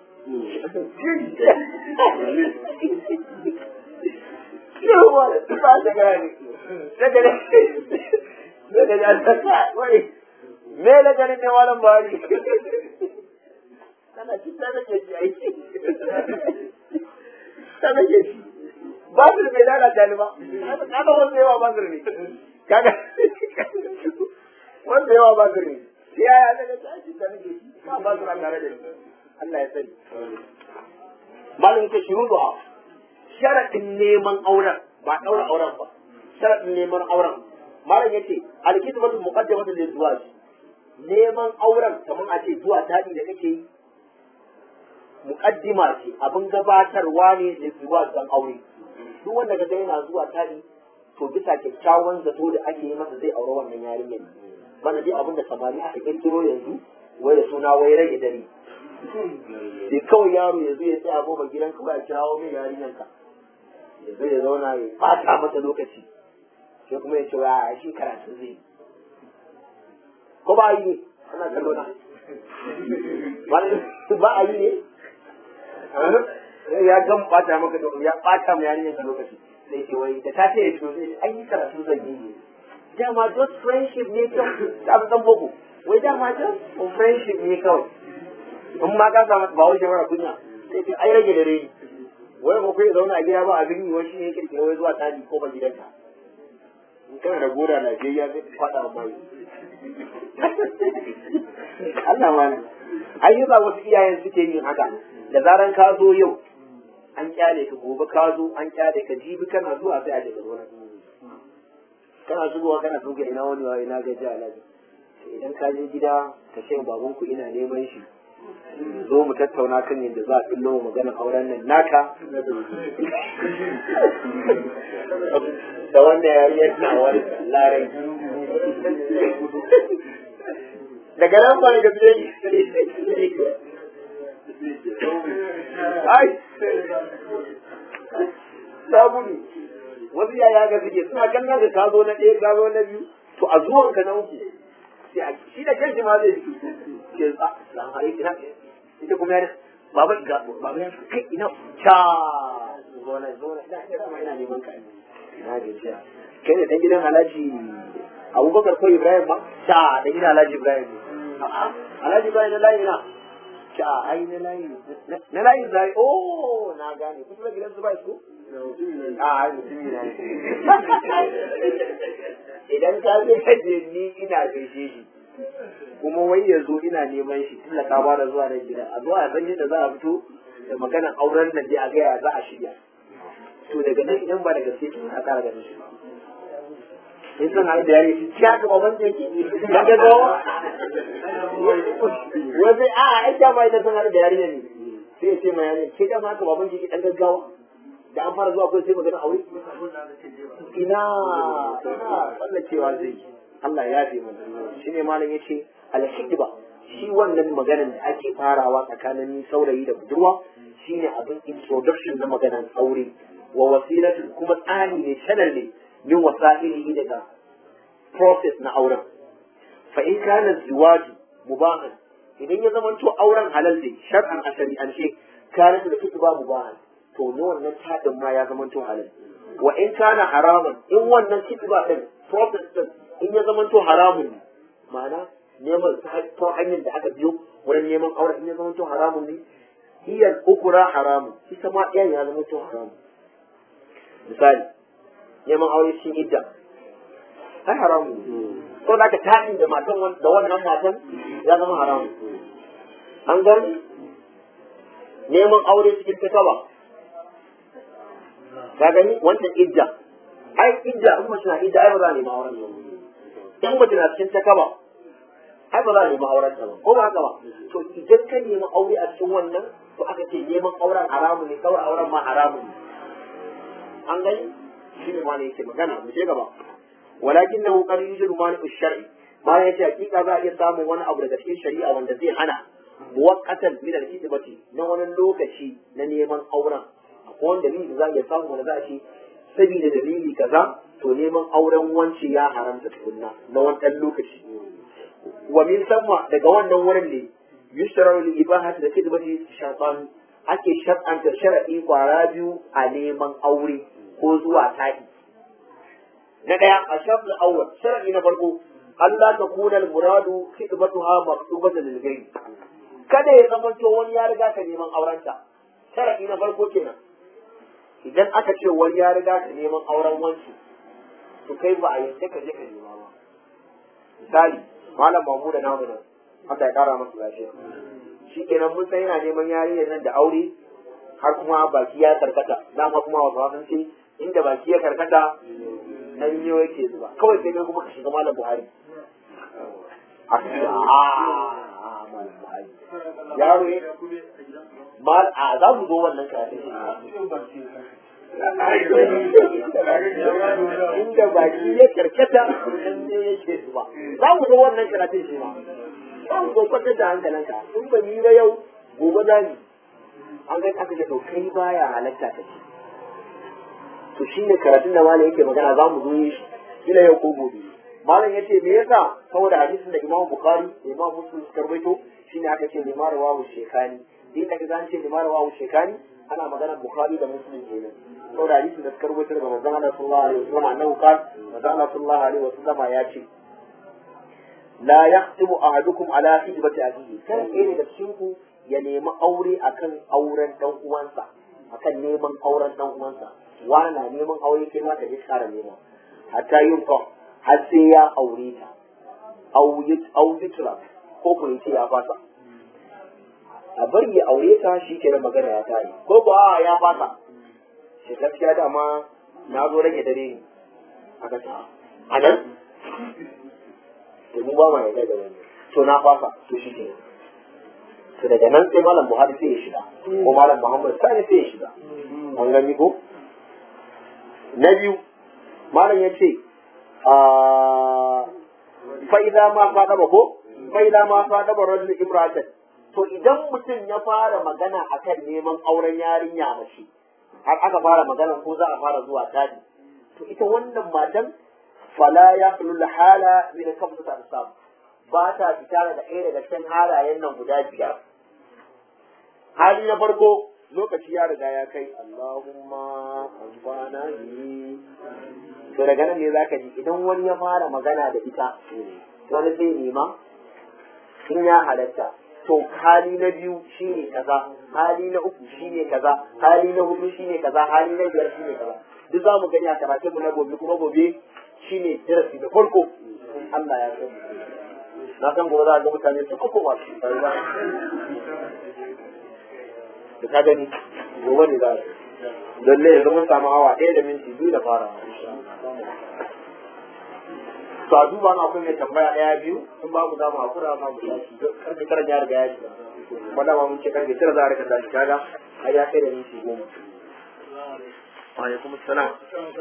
shuru wala duk bayan shekara ne daga ne daga ne an saka wani me na ganin ne walan bari kana ci ta nake ci aiki ta nake ci basir bai lalata ni ba kaga wanda yawa basir ne kaga wanda yawa basir ne sai ya daga tashi ta nake ba basir a tare da ni Allah ya sani malam yake shiru da sharadin neman auren ba daura auren ba sharadin neman auren malam yace alkitbatu muqaddamatu lil zawaj neman auren kamar a ce zuwa tadi da kake yi muqaddima ce abin gabatarwa ne da zuwa dan aure duk wanda ga yana zuwa tari to bisa kyakkyawan zato da ake yi masa zai aure wannan yarinyar bana dai abin da samari aka kirkiro yanzu wai da suna wai rage dare sai kawai yaro ya zo ya tsaya goma gidan kawai a kirawo mai yarinyar ka ya zo ya zauna ya fata mata lokaci sai kuma ya ce wa a shi karatu zai ko ba a yi ne ana kallo na ba a yi ne ya gan bata maka da ya bata mu yarinyar ka lokaci sai ce wai da ta ce ya to sai ai yi karatu zan yi ne dama just friendship ne kawai ta fi san boko wai dama just friendship ne kawai in ma ka samu ba wuce mara kunya sai ce ai rage da rai wai ko kai zauna a gida ba abin yi wai shi ne kirkiro wai zuwa tadi ko ba gidanka in kana da gora Najeriya zai faɗa mai Allah ma ai yasa wasu iyayen suke yin haka da zaran ka zo yau an kyale ka gobe ka zo an kyale ka jibi kana zuwa sai a je ka zo kana shigowa kana tuka ina wani wa ina gaji alaji idan ka je gida ka ce baban ku ina neman shi zo mu tattauna kan yadda za a fillo maganar auren nan naka da wanda ya yi yana wani larai daga nan ba daga fiye ai sabuni wasu yaya ga suke suna kallon ka ka zo na ɗaya ka zo na biyu to a zuwan ka na uku sai a shi da kanshi ma zai ke a salamu alaikum ina ita kuma yana baba ga baba ya kai ina cha zo na zo na ina ina kuma ina neman ka ina gajiya kai ne dan gidan Alhaji Abubakar ko Ibrahim ba cha dan gidan Alhaji Ibrahim a'a Alhaji Ibrahim na layi na cha ai na layi na layi zai oh na gane kusa da gidan su ba su a mutumi na idan ka je kaje ni ina gaishe shi kuma wai ya zo ina neman shi tun da ka bada zuwa nan gida a zuwa san yadda za a fito da maganar auren nan dai a gaya za a shirya to daga nan idan ba da gaske kin a kara ganin shi in san hali da yare ki haka baban da yake dan ga gawa wai sai a ai da bai da san hali da yare ne sai ya ce ma yare ke da ma haka baban ki dan gaggawa da an fara zuwa kai sai magana aure ina ina wannan cewa zai Allah ya yafe mu shine malam yace al-hikba shi wannan maganar da ake farawa tsakanin saurayi da budurwa shine abin introduction na maganar aure wa wasilatu kuma tsani ne channel ne min wasa'ilihi daga process na auren fa in kana ziwaju mubahan idan ya zamanto auren halal ne shar'an a shari'ance kana da kitba mubahan to ne wannan taɗin ma ya zama to halal wa in kana haraman in wannan kitba din process din in ya zama to haramun ne ma'ana neman ta hanyar da aka biyo wurin neman aure in ya zama to haramun ne hiya ukura haramun ita ma ɗayan ya zama to haramun misali neman aure shi idda ai haramun ne ko da ka taɗin da matan da wannan matan ya zama haramun an gani neman aure cikin takaba ka gani wannan idda ai idda in mace na idda ai ba za a nemi auren ta in mace na cikin takaba ai ba za a nemi auren ta ba ko ba haka ba to idan ka nemi aure a cikin wannan to aka ce neman auren haramu ne kawai auren ma haramu ne an gani shi ne ma ne yake magana mu je gaba walakin nahu qad yujidu mani shar'i ma ya ce hakika za a iya samun wani abu daga cikin shari'a wanda zai hana muwaqqatan min al-khidmati na wani lokaci na neman auren akwai wani dalili za a iya samu wanda za a ce saboda dalili kaza to neman auren wance ya haramta tukunna na wani ɗan lokaci wa min samma daga wannan wurin ne yushtarar li ibahati da khidmati shaytan ake shar'anta shar'i kwara biyu a neman aure ko zuwa taɗi na ɗaya a shafin awwal shar'i na farko Allah ta kuna muradu khidmatuha maktubatan lil ghayr kada ya zama to wani ya riga ka neman aurenta shar'i na farko kenan idan aka ce wani ya riga ka neman auren wanci to kai ba a yadda ka je ka nema ba misali malam mamu da namu nan Allah ya kara masa lafiya shi kenan mun san yana neman yarinyar nan da aure har kuma baki ya karkata dama kuma wasu sun ce inda baki ya karkata nan yau yake zuba kawai sai dai kuma ka shiga malam Buhari a malam Buhari yaro ya mal a za mu zo wannan karatun shi inda baki ya karkata nan ne yake zuba za mu zo wannan karatun shi ma za mu zo kwatar da hankalinka in ba ni ba yau gobe za ni an ga aka ce to kai baya halatta ka ce to shine karatun da malam yake magana za mu zo yi shi kila yau ko gobe malam yace me yasa saboda hadisin da Imam Bukhari da Imam Muslim suka rawaito shine aka ce limar wawu shekani din da kaga an ce limar wawu shekani ana magana Bukhari da Muslim kenan saboda hadisin da suka rawaito daga manzon Allah sallallahu alaihi wasallam annahu qala manzon Allah sallallahu alaihi wasallam ya ce la yahtibu ahadukum ala khidbati abihi kada ɗaya daga cikin ku ya nemi aure akan auren dan uwansa akan neman auren dan uwansa wani na neman aure kai ma ka je kara nema hatta yin fa har sai ya aure ta auyitra ko ku ce ya fasa a bari ya aure ta shi ke magana ya tare ko ba ya fasa shi gaskiya dama na zo rage dare ne aka ta a nan to mu ba ma yarda da wani to na fasa to shi ke to daga nan sai malam buhari sai ya shiga ko malam muhammad sani sai ya shiga an gani ko na biyu malam ya ce fa'iza ma faɗa ba ko fa'iza ma faɗa ba rajul ibrahim to idan mutum ya fara magana akan neman auren yarinya mace har aka fara magana ko za a fara zuwa tadi to ita wannan matan fala ya hulul hala min kamsa ta samu ba ta fita daga ɗaya daga cikin halayen nan guda biyar hali na farko lokaci ya riga ya kai Allahumma amfana ni to daga nan ne zaka ji idan wani ya fara magana da ita wani zai nema in ya halatta to hali na biyu shine kaza hali na uku shine kaza hali na hudu shine kaza hali na biyar shine kaza duk za mu gani a karatunmu na gobe kuma gobe shine darasi da farko Allah ya san na san gobe za a ga mutane su uku masu da ka gani gobe ne za a don ne yanzu mun samu awa ɗaya da minti biyu da fara to a duba na akwai mai tambaya ɗaya biyu in babu za mu hakura ma mu tashi karfe tara ya riga ya shiga kuma dama mun ce karfe tara za a rika tashi kaga har ya kai da minti goma alaikum salam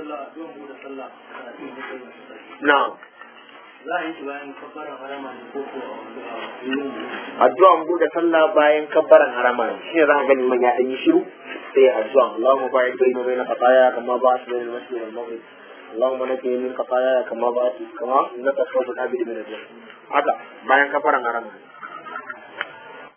na'am za a yi shi bayan kabbaran harama ne ko ko addu'an bude sallah bayan kabbaran harama ne shine za ka gani man ya dan yi shiru sai ya addu'a Allahumma ba'id baina baina qataya kama ba'at baina al-masjid wal maghrib Allahumma naqi min qataya kama ba'at kama innaka tawwabul abid min al haka bayan kabbaran harama